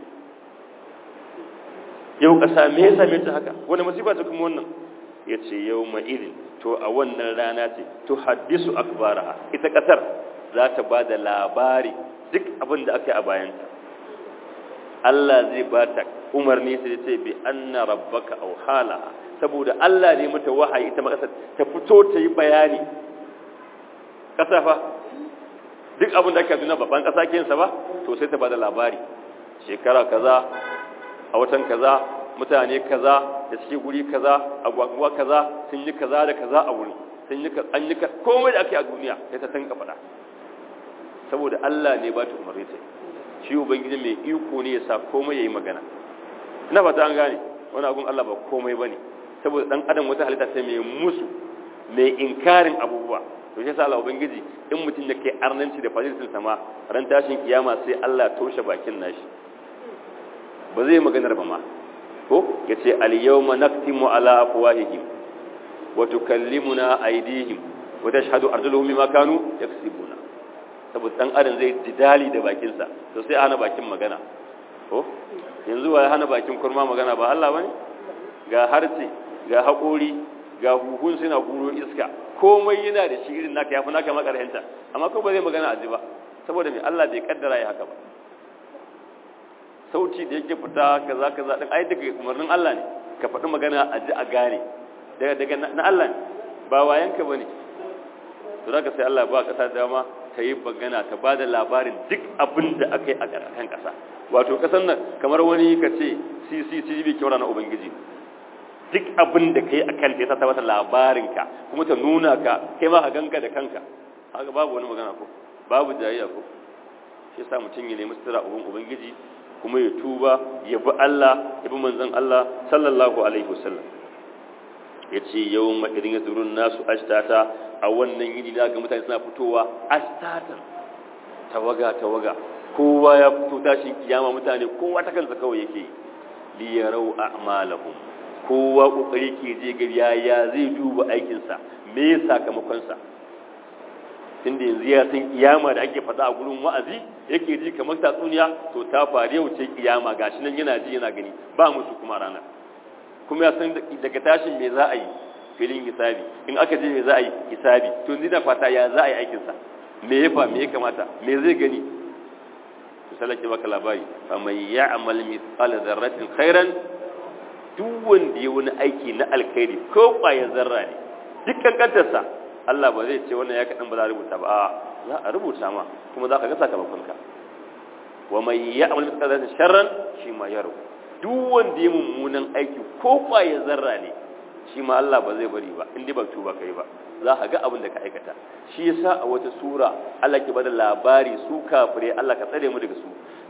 yau ƙasa me ya same ta haka wani masifa ta kuma wannan ya ce yau irin to a wannan rana ce to haddisu akbaraha ita ƙasar za ta ba da labari duk abin da aka yi a bayanta Allah zai ba ta umarni sai ce bi anna rabbaka aw halaha saboda Allah ne mata wahayi ita makasar ta fito ta yi bayani ƙasa fa duk abin da aka duna babban ƙasa kensa ba to sai ta bada labari shekara kaza a watan kaza mutane kaza da suke guri kaza a gwagwa kaza sun yi kaza da kaza a wuri sun yi an yi komai da ake a duniya sai ta tanka faɗa saboda Allah ne ba ta umarni ta shi ubangiji mai iko ne ya sa komai yayi magana ina fata an gane wani abun Allah ba komai bane saboda dan adam wata halitta sai mai musu mai inkarin abubuwa to shi yasa Allah ubangiji in mutum da kai arnanci da fadilatin sama ran tashin kiyama sai Allah toshe bakin nashi ba zai maganar ba ma ko yace al yawma naktimu ala afwahihim wa tukallimuna aydihim wa tashhadu arjuluhum bima kanu yaksibuna saboda dan adam zai jidali da bakin sa to sai hana bakin magana ko yanzu wa hana bakin kurma magana ba Allah bane ga harce ga haƙori ga huhun suna huro iska komai yana da shi irin naka yafi naka makarhenta amma ko ba zai magana a ji ba saboda me Allah bai kaddara ya haka ba sauti da yake fita kaza kaza din ai daga umarnin Allah ne ka faɗi magana a ji a gane daga daga na Allah ne ba wayanka bane to zaka sai Allah ba kasa dama ta yi magana ta bada labarin duk abin da aka yi a kan kasa wato kasan nan kamar wani ka ce CCTV kyau na ubangiji duk abin da kai a kan ta ta labarinka kuma ta nuna ka kai ma a ganka da kanka haka babu wani magana ko babu jayayya ko shi yasa mutum ya nemi sutura ubin ubangiji kuma ya tuba ya bi Allah ya bi manzon Allah sallallahu alaihi wasallam yace yawma idin yazurun nasu ashtata a wannan yini da ga mutane suna fitowa ashtatan tawaga tawaga kowa ya fito tashin kiyama mutane kowa ta kansa kawai yake li yarau a'malahum kowa kokari ke je gari ya zai duba aikinsa me ya sakamakonsa tunda yanzu ya san kiyama da ake faɗa a gurin wa'azi yake ji kamar tatsuniya to ta faru yau ce kiyama gashi nan yana ji yana gani ba musu kuma ranar kuma ya san daga tashin me za a yi filin hisabi in aka je me za a yi hisabi to yanzu da fata ya za a yi aikinsa me ya fa me ya kamata me zai gani misali ke maka labari fa man ya'mal mithqala dharratin khairan duk wanda ya wani aiki na alkhairi ko kwaya zarra ne dukkan kantarsa Allah ba zai ce wannan ya kaɗan ba za a rubuta ba za a rubuta ma kuma za ka ga sakamakonka wa mai ya amal mithqala dharratin sharran shi ma yaro duk wanda ya mummunan aiki ko kwaya zarra ne shi ma Allah ba zai bari ba in dai ba tuba kai ba za ka ga abin da ka aikata shi yasa a wata sura Allah ke bada labari su kafire Allah ka tsare mu daga su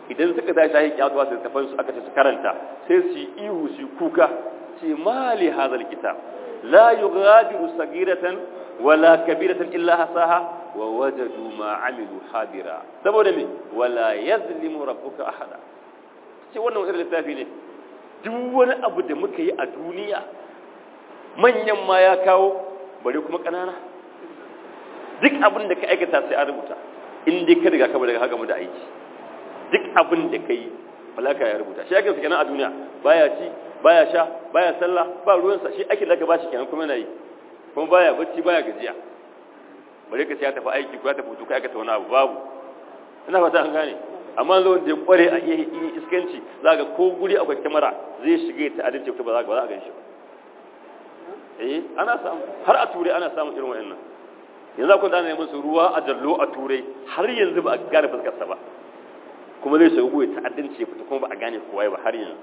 idan suka tashi shahin kiyatuwa su tafan su aka ce su karanta sai su yi ihu su kuka ce mali hazal kitab la yughadiru sagiratan wala kabiratan illa hasaha wa wajadu ma amilu hadira saboda me wala yazlimu rabbuka ahada ce wannan wani littafi ne duk wani abu da muka yi a duniya manyan ma ya kawo bare kuma kanana duk abin da ka aikata sai an rubuta in dai ka riga ka daga haka mu da aiki duk abin da ka yi malaka ya rubuta shi ake kenan a duniya baya ci baya sha baya sallah ba ruwansa shi ake da ka bashi kenan kuma yana yi kuma baya bacci baya gajiya bare ka ya tafi aiki ko ya tafi tuka aikata wani abu babu ina fata an gane amma zo da ya kware a iya iskanci za ga ko guri akwai kyamara zai shiga ta adalci ba za a gan shi ba eh ana samu har a turai ana samun irin wayannan yanzu akwai da ana neman su ruwa a jallo a turai har yanzu ba a gane fuskarsa ba kuma zai shiga goyi ta'addanci ya fita kuma ba a gane kowa ba har yanzu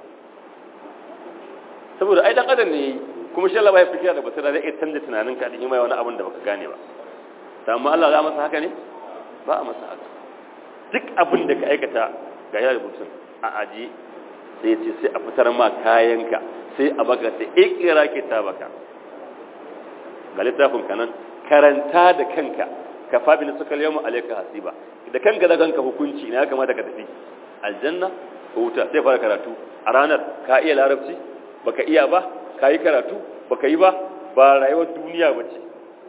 saboda ai dan adam ne kuma shi Allah ba ya fikira da basira zai iya canza tunanin ka din mai wani abin da baka gane ba amma Allah za masa haka ne ba a masa haka duk abin da ka aikata ga yana rubutun a aji sai ya ce sai a fitar ma kayanka sai a baka sai ikira kitabaka ga littafin kanan karanta da kanka ka fabi na suka yawon alaika hasiba da kanka da kanka hukunci na ya kamata ka tafi aljanna ko wuta sai fara karatu a ranar ka iya larabci baka iya ba ka yi karatu baka yi ba ba rayuwar duniya ba ce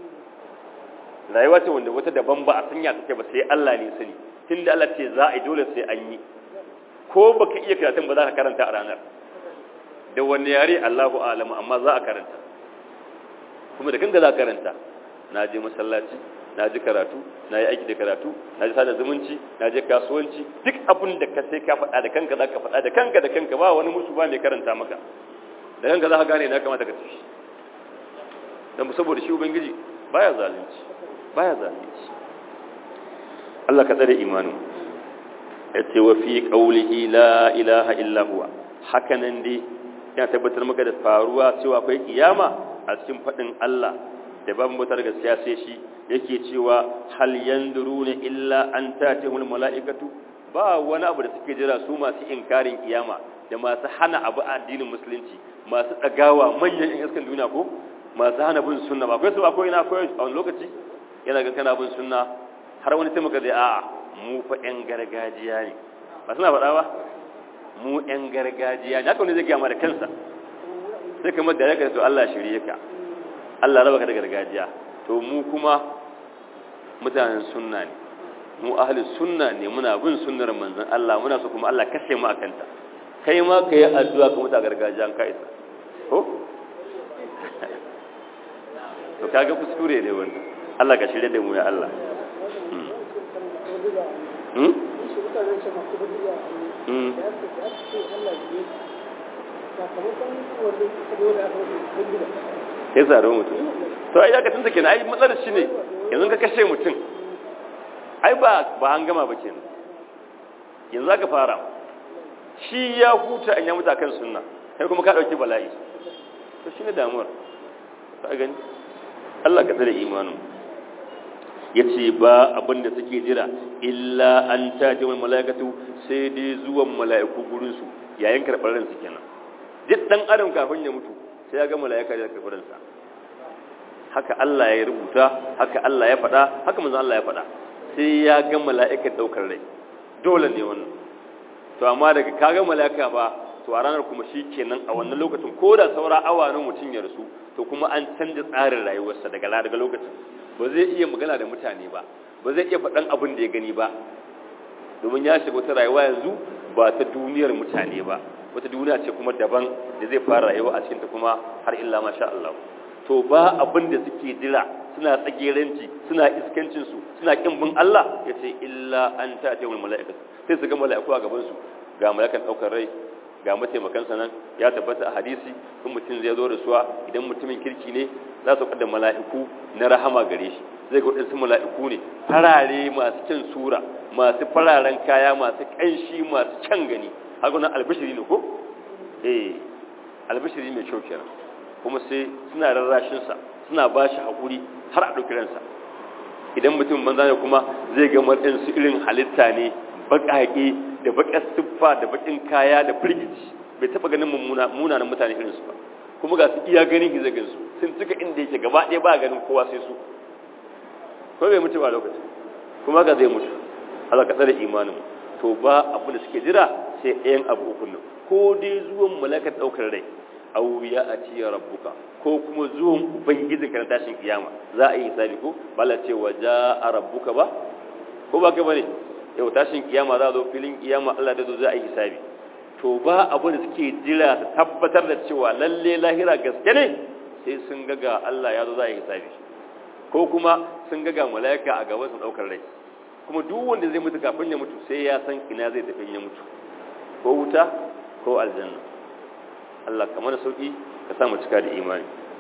rayuwa ce wanda wata daban ba a sanya take ba sai Allah ne sani tun da Allah ce za a yi dole sai an yi ko baka iya karatun ba za ka karanta a ranar da wani yare Allahu alamu amma za a karanta kuma da kanka za ka karanta na je masallaci na ji karatu na yi aiki da karatu na ji sada zumunci na je kasuwanci duk abin da ka sai ka faɗa da kanka za ka faɗa da kanka da kanka ba wani musu ba mai karanta maka da kanka za ka gane na kamata ka tafi don saboda shi ubangiji baya zalunci baya zalunci Allah ka tsare imanin ya ce wa fi qaulihi la ilaha illa huwa hakanan dai yana tabbatar maka da faruwa cewa akwai kiyama a cikin faɗin Allah da babu mutar gaskiya sai shi yake cewa hal yanduruna illa an tatihul malaikatu ba wani abu da suke jira su masu inkarin kiyama da masu hana abu a addinin musulunci masu dagawa manyan yan iskan duniya ko masu hana bin sunna ba akwai su akwai ina akwai a wani lokaci yana ga kana bin sunna har wani taimaka zai a'a mu fa yan gargajiya ne ba suna faɗa ba mu yan gargajiya ne haka wani zai gaya da kansa sai kamar da ya to Allah shirye ka Allah raba ka da gargajiya to mu kuma mutanen sunna ne mu ahli sunna ne muna bin sunnar manzon Allah muna so kuma Allah kashe mu akanta kai ma ka yi addu'a ka muta gargajiya ka isa ko to kaga kuskure ne wannan Allah ka shirye da mu ya Allah hmm hmm ya zaro mutum to ai ka tunta kenan ai matsalar shi ne yanzu ka kashe mutum ai ba ba an gama ba kenan yanzu aka fara shi ya huta an ya mutu akan sunna kai kuma ka dauki bala'i to shine damuwar ka gani Allah ka tsare imanin yace ba abin da suke jira illa an taji wal malaikatu sai dai zuwan mala'iku gurin su yayin karɓar ransu kenan duk dan adam kafin ya mutu sai ya ga mala'ika da karɓar ransa haka Allah ya rubuta haka Allah ya faɗa haka manzon Allah ya faɗa sai ya ga mala'ikan daukar rai dole ne wannan to amma daga ka ga mala'ika ba to a ranar kuma shi kenan a wannan lokacin ko da saura awanin mutum ya rasu to kuma an canza tsarin rayuwarsa daga daga lokacin ba zai iya magana da mutane ba ba zai iya faɗan abin da ya gani ba domin ya shiga wata rayuwa yanzu ba ta duniyar mutane ba wata duniya ce kuma daban da zai fara rayuwa a cikinta kuma har illa masha Allah to ba abin da suke jira suna tsageranci suna iskancinsu suna kin bin Allah ya ce illa an ta ce wani mala'ika sai su ga mala'iku a gabansu ga mala'ikan ɗaukar rai ga mataimakansa nan ya tabbata a hadisi in mutum zai zo da suwa idan mutumin kirki ne za su kada mala'iku na rahama gare shi zai ga waɗansu mala'iku ne farare masu kyan sura masu fararen kaya masu ƙanshi masu kyan gani haka nan albishiri ne ko eh albishiri mai kyau kenan kuma sai suna rarrashinsa suna ba shi haƙuri har a ɗauki ransa idan mutum banza ne kuma zai ga matsayin su irin halitta ne baƙaƙe da bakar siffa da bakin kaya da firgici bai taba ganin munanan mutane irinsu ba kuma ga su iya ganin gizagin su sun cika inda yake gaba ɗaya ba ganin kowa sai su ko bai mutu ba lokaci kuma ga zai mutu Allah ka tsare imanin to ba abu da suke jira sai ɗayan abu uku nan ko dai zuwan malakar ɗaukar rai aw ya ati rabbuka ko kuma zuwan ubangijin ka na tashin kiyama za a yi hisabi ko bala ce wa jaa rabbuka ba ko ba ka bane yau tashin kiyama za a zo filin kiyama Allah da zo za a yi hisabi to ba abu da suke jira su tabbatar da cewa lalle lahira gaske ne sai sun ga ga Allah ya zo za a yi hisabi ko kuma sun ga ga mala'ika a gaban su daukar rai kuma duk wanda zai mutu kafin ya mutu sai ya san ina zai tafi ya mutu ko wuta ko aljanna Allah kamar da sauki ka sa mu cika da imani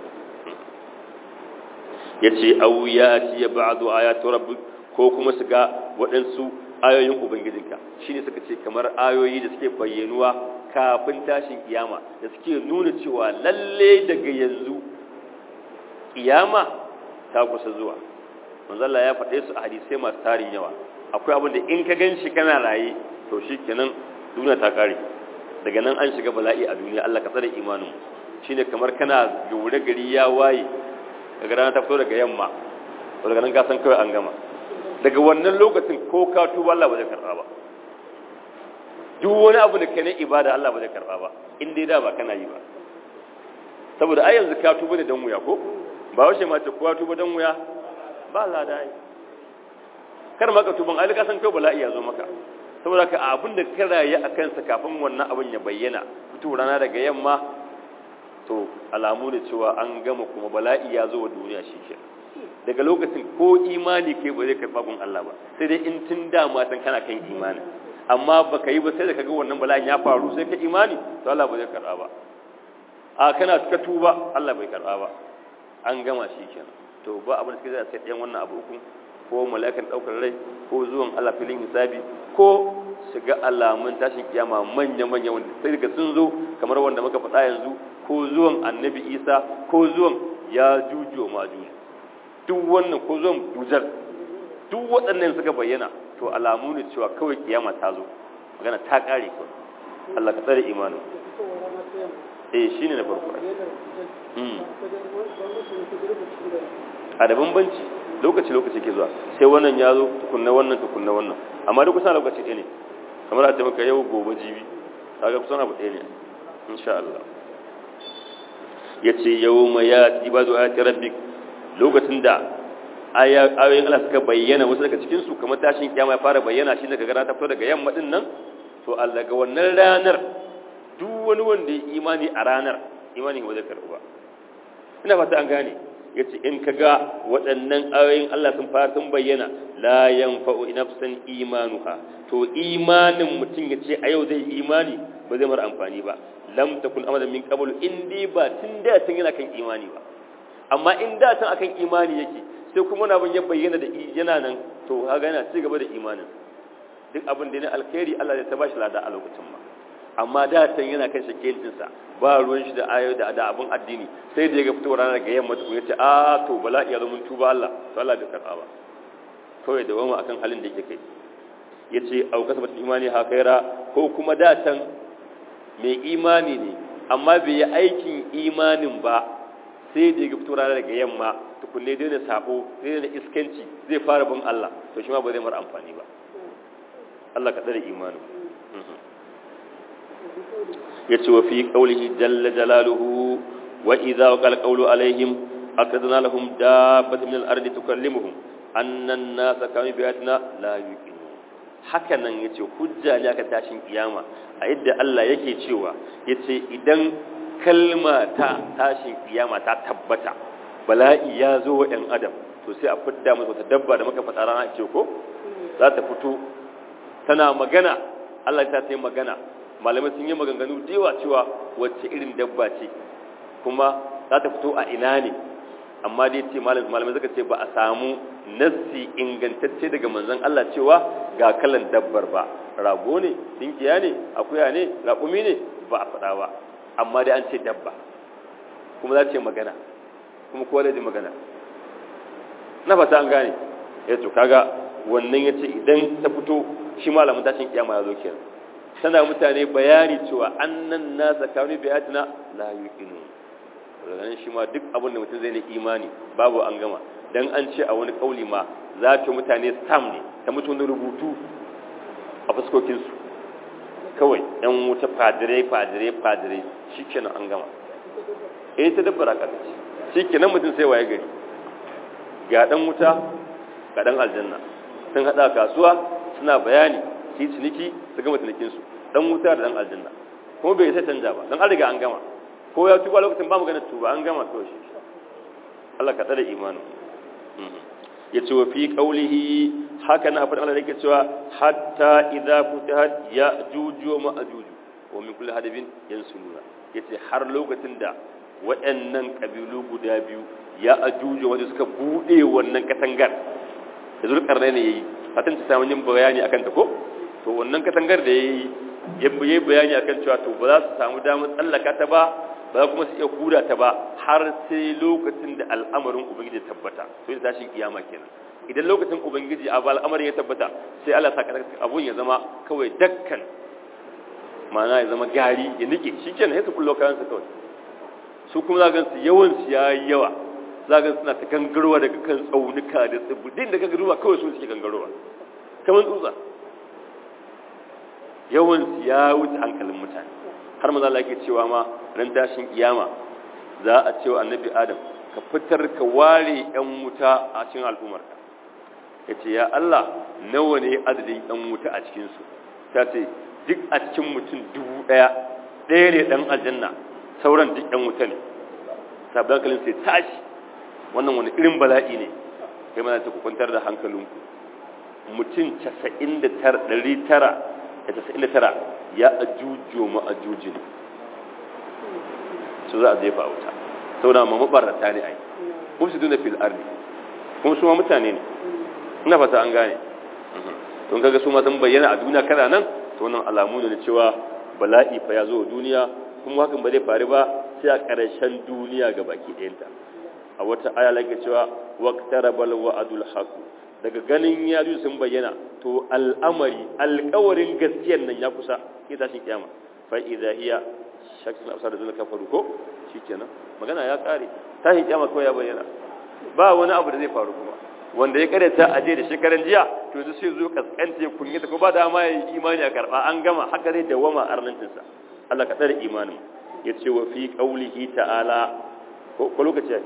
yace aw ya ci ba'du ayatu rabbik ko kuma su ga waɗansu ayoyin ubangijinka shine suka ce kamar ayoyi da suke bayyanuwa kafin tashin kiyama da suke nuna cewa lalle daga yanzu kiyama ta kusa zuwa manzalla ya faɗe su a hadisai masu tarin yawa akwai abin da in ka gan shi kana raye to shi kenan duniya ta ƙare daga nan an shiga bala'i a duniya Allah ka tsare imanin shine kamar kana gaure gari ya waye daga rana ta fito daga yamma to daga nan ka san kawai an gama daga wannan lokacin ko ka tuba Allah ba zai karɓa ba duk wani abu da kai na ibada Allah ba zai karɓa ba in dai da ba kana yi ba saboda ai yanzu ka tuba da dan wuya ko ba wace ma ce kowa tuba dan wuya ba lada yi kar maka tuban ai ka san kai bala'i ya zo maka saboda ka abin da ka rayu a kansa kafin wannan abin ya bayyana fito rana daga yamma to alamu da cewa an gama kuma bala'i ya zo wa duniya shi ke daga lokacin ko imani kai ba zai karɓa gun Allah ba sai dai in tun dama san kana kan imani amma baka yi ba sai da kaga wannan bala'in ya faru sai ka imani to Allah ba zai karɓa ba a kana ka tuba Allah bai karɓa ba an gama shi kenan to ba abin da suke zai sai ɗayan wannan abu uku ko mala'ikan ɗaukar rai ko zuwan Allah filin hisabi ko su ga alamun tashin kiyama manya-manya wanda sai daga sun zo kamar wanda muka faɗa yanzu ko zuwan annabi isa ko zuwan ya juju ma juju duk wannan ko zuwan dujar duk waɗannan suka bayyana to alamu ne cewa kawai kiyama ta zo magana ta ƙare kawai Allah ka tsare imanin eh shine na farko a da bambanci lokaci lokaci ke zuwa sai wannan ya zo tukunna wannan tukunna wannan amma duk kusan lokaci ɗaya ne kamar a ce maka yau gobe jibi kaga kusan abu ɗaya ne insha Allah ya ce yau ma ya ti ba zuwa ta rabbi lokacin da ayoyin Allah suka bayyana wasu daga cikinsu kamar tashin kiyama ya fara bayyana shi daga gara ta fito daga yamma din nan to Allah ga wannan ranar duk wani wanda ya imani a ranar imani ba zai karɓu ba ina fata an gane ya ce in ka ga waɗannan ayoyin Allah sun fara sun bayyana la yanfa'u nafsan imanuha to imanin mutum ya ce a yau zai imani ba zai mara amfani ba lam takun amadan min qablu in dai ba tun da tun yana kan imani ba amma in da tun akan imani yake sai kuma na ya bayyana da yana nan to kaga yana ci gaba da imanin duk abin da ne alkhairi Allah zai ta bashi lada a lokacin ma amma da tan yana kan shakelinsa ba ruwan shi da ayo da da abun addini sai da ya ga fitowar ranar ga yamma tukun yace a to bala'i ya zo mun tuba Allah to Allah bai karba ba kawai da wama akan halin da yake kai yace au kasabat imani ha khaira ko kuma da tan mai imani ne amma bai yi aikin imanin ba sai da ya ga fitowar ranar ga yamma tukunne dai da sabo dai da iskanci zai fara bin Allah to shi ma ba zai mara amfani ba Allah ka tsare imanin yace wa fi qawlihi jalla jalaluhu wa idza qala qawlu alaihim akadna lahum dabbatan min al-ardi tukallimuhum anna an-nasa kanu bi ayatina la yuqinun haka nan yace hujja ne aka tashin kiyama a yadda Allah yake cewa yace idan kalma ta tashin kiyama ta tabbata bala'i ya zo wa ɗan adam to sai a fidda masa wata dabba da muka faɗa rana ce ko za ta fito tana magana Allah ta yi magana malamai sun yi maganganu da yawa cewa wacce irin dabba ce kuma za ta fito a ina ne amma dai ce malamai suka ce ba a samu nassi ingantacce daga manzon Allah cewa ga kalan dabbar ba rago ne dinkiya ne akuya ne raƙumi ne ba a faɗa ba amma dai an ce dabba kuma za ce magana kuma kowa da ji magana na fata an gane ya to kaga wannan ya ce idan ta fito shi malamin tashin kiyama ya zo kenan tana mutane bayani cewa annan nasa kanu bi ayatina la yuqinu daga shi ma duk abin da mutum zai ne imani babu an gama dan an ce a wani kauli ma za ta mutane stam ne ta mutum rubutu a fuskokin su kawai yan wuta fadire fadire fadire shikenan an gama eh ta dabbara ka ce shikenan mutum sai waye gari ga dan wuta ga dan aljanna sun hada kasuwa suna bayani su ciniki su gama cinikinsu dan wuta da dan aljanna kuma bai sai canja ba dan an riga an gama ko ya tuba lokacin ba mu ganin tuba an gama to shi Allah ka tsare imanin ya ce wa fi qaulihi haka na faɗin Allah yake cewa hatta idza futihat ya juju ma ajuju wa min kulli hadabin yansuluna yace har lokacin da waɗannan kabilu guda biyu ya ajuju wanda suka bude wannan katangar da zulkarnain ne yayi fatan ta samu yin bayani akan ta ko to wannan katangar da yayi ya yi bayani akan cewa to ba za su samu damar tsallaka ta ba ba za kuma su iya kura ta ba har sai lokacin da al'amarin ubangiji tabbata to yin tashin kiyama kenan idan lokacin ubangiji a al'amarin ya tabbata sai Allah sa abun ya zama kawai dakkan ma'ana ya zama gari ya nike shikenan sai su kullo kayan su kawai su kuma za gansu yawan su yayi yawa za ga suna ta gangarowa daga kan tsaunuka da tsibirin da gangarowa kawai su suke gangarowa kamar tsutsa yawan ya wuce hankalin mutane har maza Allah yake cewa ma ran tashin kiyama za a cewa annabi adam ka fitar ka ware yan wuta a cikin al'ummarka yace ya Allah nawa ne adadin yan wuta a cikin su ta ce duk a cikin mutum dubu daya ɗaya ne dan aljanna sauran duk yan wuta ne sabbin hankalin sai tashi wannan wani irin bala'i ne kai mana ta kwantar da hankalinku mutum 99 tara ya ajujo ma ajuji ne su za a jefa wuta sau da ma mabarata ne ai kuma su duna fil ardi kuma su ma mutane ne ina fata an gane don kaga su ma sun bayyana a duniya kana nan to nan alamu ne cewa bala'i fa ya zo duniya kuma hakan ba zai faru ba sai a ƙarshen duniya ga baki ɗayanta a wata aya lake cewa waqtarabal wa'adul haqq daga ganin ya sun bayyana to al'amari alƙawarin gaskiyar nan ya kusa ke tashin kiyama fa idza hiya shakkin afsar da zalika faru ko shikenan magana ya kare tashin kiyama ko ya bayyana ba wani abu da zai faru kuma wanda ya karanta aje da shekaran jiya to yanzu sai zo kaskanta ya kunya ta ko ba da ma yayi imani a karba an gama haka zai dawama arnancin sa Allah ka tsare imanin yace wa fi qaulihi ta'ala ko lokaci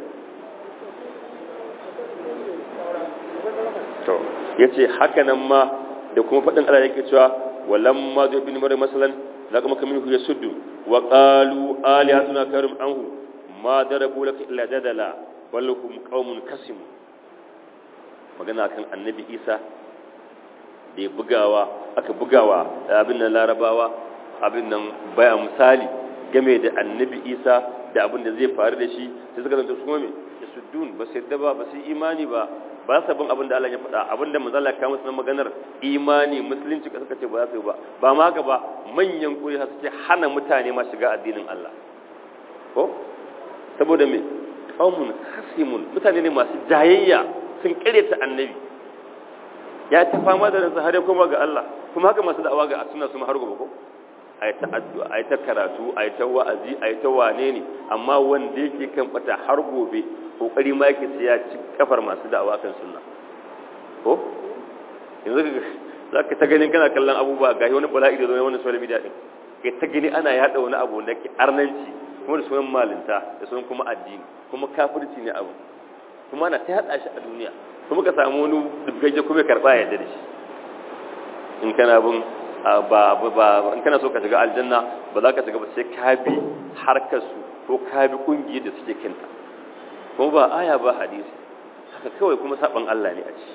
to yace haka nan ma da kuma fadin Allah yake cewa walamma zu ibn maryam masalan la kuma kamin hu yasuddu wa qalu alihatuna karim anhu ma darabu laka illa dadala bal hum qaumun kasim magana kan annabi Isa da ya bugawa aka bugawa abin nan larabawa abin nan baya misali game da annabi Isa da abin da zai faru da shi sai suka zanta su kuma me yasuddun ba sai da ba ba sai imani ba ba sa bin abin da Allah ya faɗa abin da manzala ka musu na maganar imani musulunci suka ce ba za su yi ba ba ma haka ba manyan kuri suke hana mutane ma shiga addinin Allah ko saboda me qaumun khasimun mutane ne masu jayayya sun ta annabi ya ta fama da ransa har ya koma ga Allah kuma haka masu da'awa ga suna su har gobe ko ai ta addu'a ai ta karatu ai ta wa'azi ai ta wane ne amma wanda yake kan fata har gobe kokari ma yake sai ya ci kafar masu da'awa kan sunna ko yanzu za ka ta ganin kana kallon abubuwa ga wani bala'i da zo wani social media din kai ta gani ana yada wani abu da ke arnanci kuma da sunan malinta da sunan kuma addini kuma kafirci ne abu kuma ana ta hada shi a duniya kuma ka samu wani dubgagge kuma karba ya da shi in kana bin ba ba in kana so ka shiga aljanna ba za ka shiga ba sai ka bi harkar su ko ka bi kungiyar da suke kinta kuma ba aya ba hadisi haka kawai kuma saban Allah ne a ci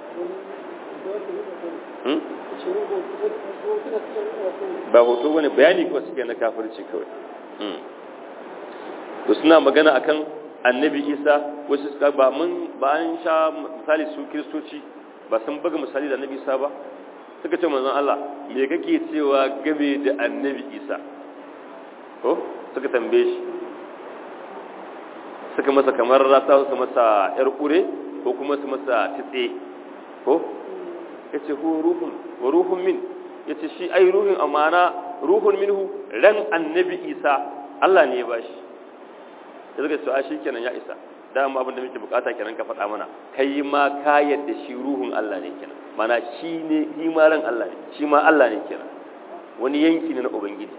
ba hoto wani bayani ko suke na kafirci kawai to suna magana akan annabi isa wasu suka ba mun ba an sha misali su kiristoci ba sun buga misali da annabi isa ba suka ce manzon Allah me kake cewa game da annabi isa ko suka tambaye shi suka masa kamar rata su masa yar kure ko kuma su masa titse ko yace hu ruhun wa ruhun min ya ce shi ai ruhin amana ruhun minhu ran annabi isa Allah ne ya bashi ya zaga cewa shi kenan ya isa dama abin da muke bukata kenan ka faɗa mana kai ma ka yadda shi ruhun Allah ne kenan mana shi ne shi ma ran Allah ne shi ma Allah ne kenan wani yanki ne na ubangiji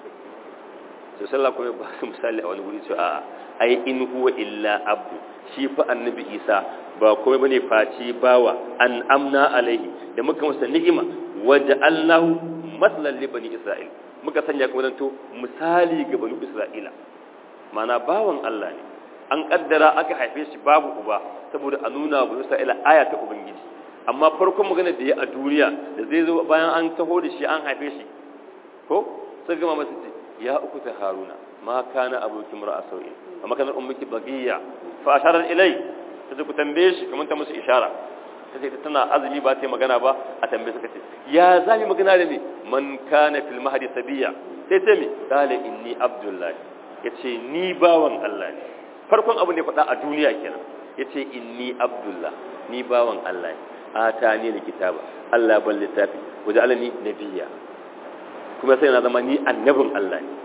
to sallah kuma ba su misali a wani wuri cewa a'a ai in huwa illa abdu shi fa annabi isa ba komai bane face bawa an amna alaihi da muka masa ni'ima waja'alnahu maslan li bani isra'il muka sanya kuma zanto misali ga bani isra'ila mana bawan Allah ne an kaddara aka haife shi babu uba saboda a nuna bani isra'ila aya ta ubangiji amma farkon magana da ya a duniya da zai zo bayan an taho da shi an haife shi ko sai gama masa ce ya uku ta haruna ma kana abokin mura a sau'in amma kanar ummiki bagiya fa asharar ilai ta ce ku tambaye shi kamar ta musu ishara ta ce tana azumi ba ta yi magana ba a tambaye suka ce ya za mu magana da ne man kana fil mahdi sabiya sai ce mi qala inni abdullahi yace ni bawan Allah ne farkon abu ne faɗa a duniya kenan yace inni abdullah ni bawan Allah ne atani ni kitaba Allah ban littafi waja'alani nabiyya kuma sai na zama ni annabin Allah ne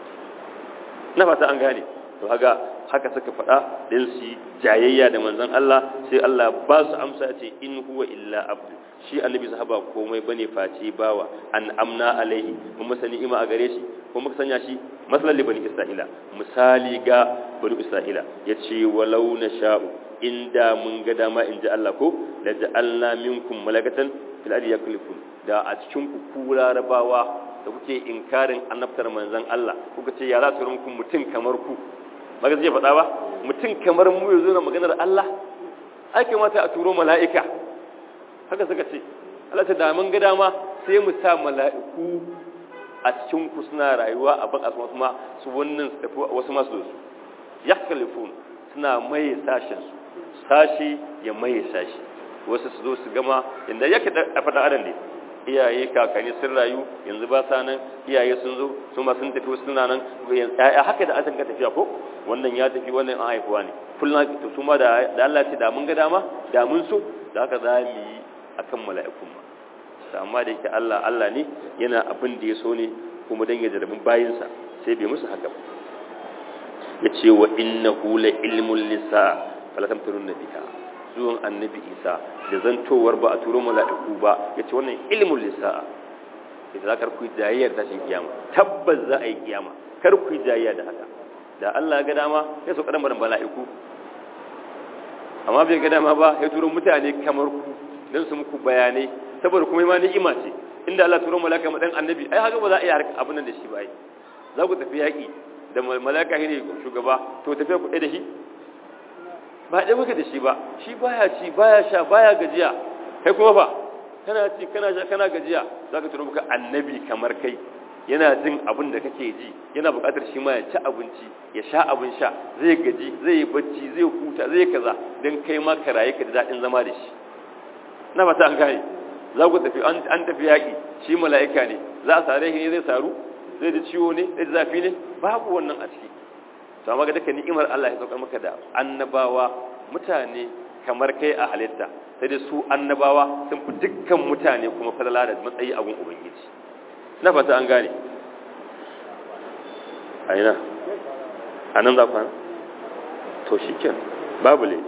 na fata an gane to haka haka suka faɗa din su jayayya da manzon Allah sai Allah ba su amsa ce in huwa illa abdu shi annabi sahaba komai bane face bawa an amna alaihi mun masa ni'ima a gare shi ko muka sanya shi masalan bani isra'ila misali ga bani isra'ila yace walau na sha'u inda mun ga dama in ji Allah ko la ja'alna minkum malakatan fil ardi yaklifun da a cikin ku ku larabawa da kuke inkarin annabtar manzon Allah kuka ce ya za su muku mutum kamar ku ba ga zai faɗa ba mutum kamar mu ya zo na maganar Allah ai kamata a turo mala'ika haka suka ce Allah ta da mun ga dama sai mu sa mala'iku a cikin ku suna rayuwa a baka su kuma su wannan su tafi wasu masu da su yakalifun suna mai sashen su sashi ya mai sashi wasu su zo su gama inda yake da faɗa adam ne iyaye kakanni sun rayu yanzu ba sa nan iyaye sun zo su ma sun tafi suna nan ya haka da an ka tafiya ko wannan ya tafi wannan an haifuwa ne kullum to su ma da Allah ce da mun ga dama da mun so da haka za mu yi akan mala'ikun ma amma da yake Allah Allah ne yana abin da ya so ne kuma dan ya jarabin bayinsa sai bai musu haka ba ya ce wa innahu la ilmun lisa fala tamtarun biha zuwan annabi isa da zantowar ba a turo mala'iku ba ya ce wannan ilmun lisa idan za ka ku jayayyar tashin kiyama tabbas za a yi kiyama kar ku jayayya da haka da Allah ga dama ya so kadan barin mala'iku amma bai ga dama ba ya turo mutane kamar ku dan su muku bayanai saboda kuma ma ni'ima ce inda Allah turo malaka madan annabi ai haka ba za a yi abin nan da shi ba ai za ku tafi yaki da malaka ne shugaba to tafiya ku da shi ba ɗaya muka da shi ba shi baya ci baya sha baya gajiya kai kuma ba kana ci kana sha kana gajiya za ka turo muka annabi kamar kai yana jin abin da kake ji yana buƙatar shi ma ya ci abinci ya sha abin sha zai gaji zai yi bacci zai huta zai kaza don kai ma ka rayu ka ji daɗin zama da shi na fata an gane za ku tafi an tafi yaƙi shi mala'ika ne za a sare shi ne zai saru zai ji ciwo ne zai ji zafi ne babu wannan a ciki to amma ga duka ni'imar Allah ya saukar maka da annabawa mutane kamar kai a halitta sai dai su annabawa sun fi dukkan mutane kuma falala da matsayi a gun ubangiji na fata an gane a ina a nan za ku hana to shi ken babu le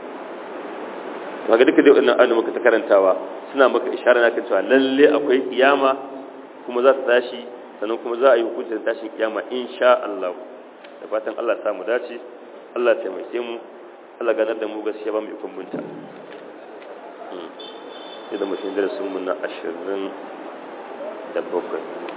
ga duka dai wannan ayyuka muka ta karantawa suna maka ishara na kan cewa lalle akwai kiyama kuma za ta tashi sannan kuma za a yi hukuncin tashin kiyama insha Allah da fatan Allah samu dace Allah taimake mu Allah ganar da mu gaskiya ba mu ikon bunta idan mutum darasin mu na ashirin da bakwai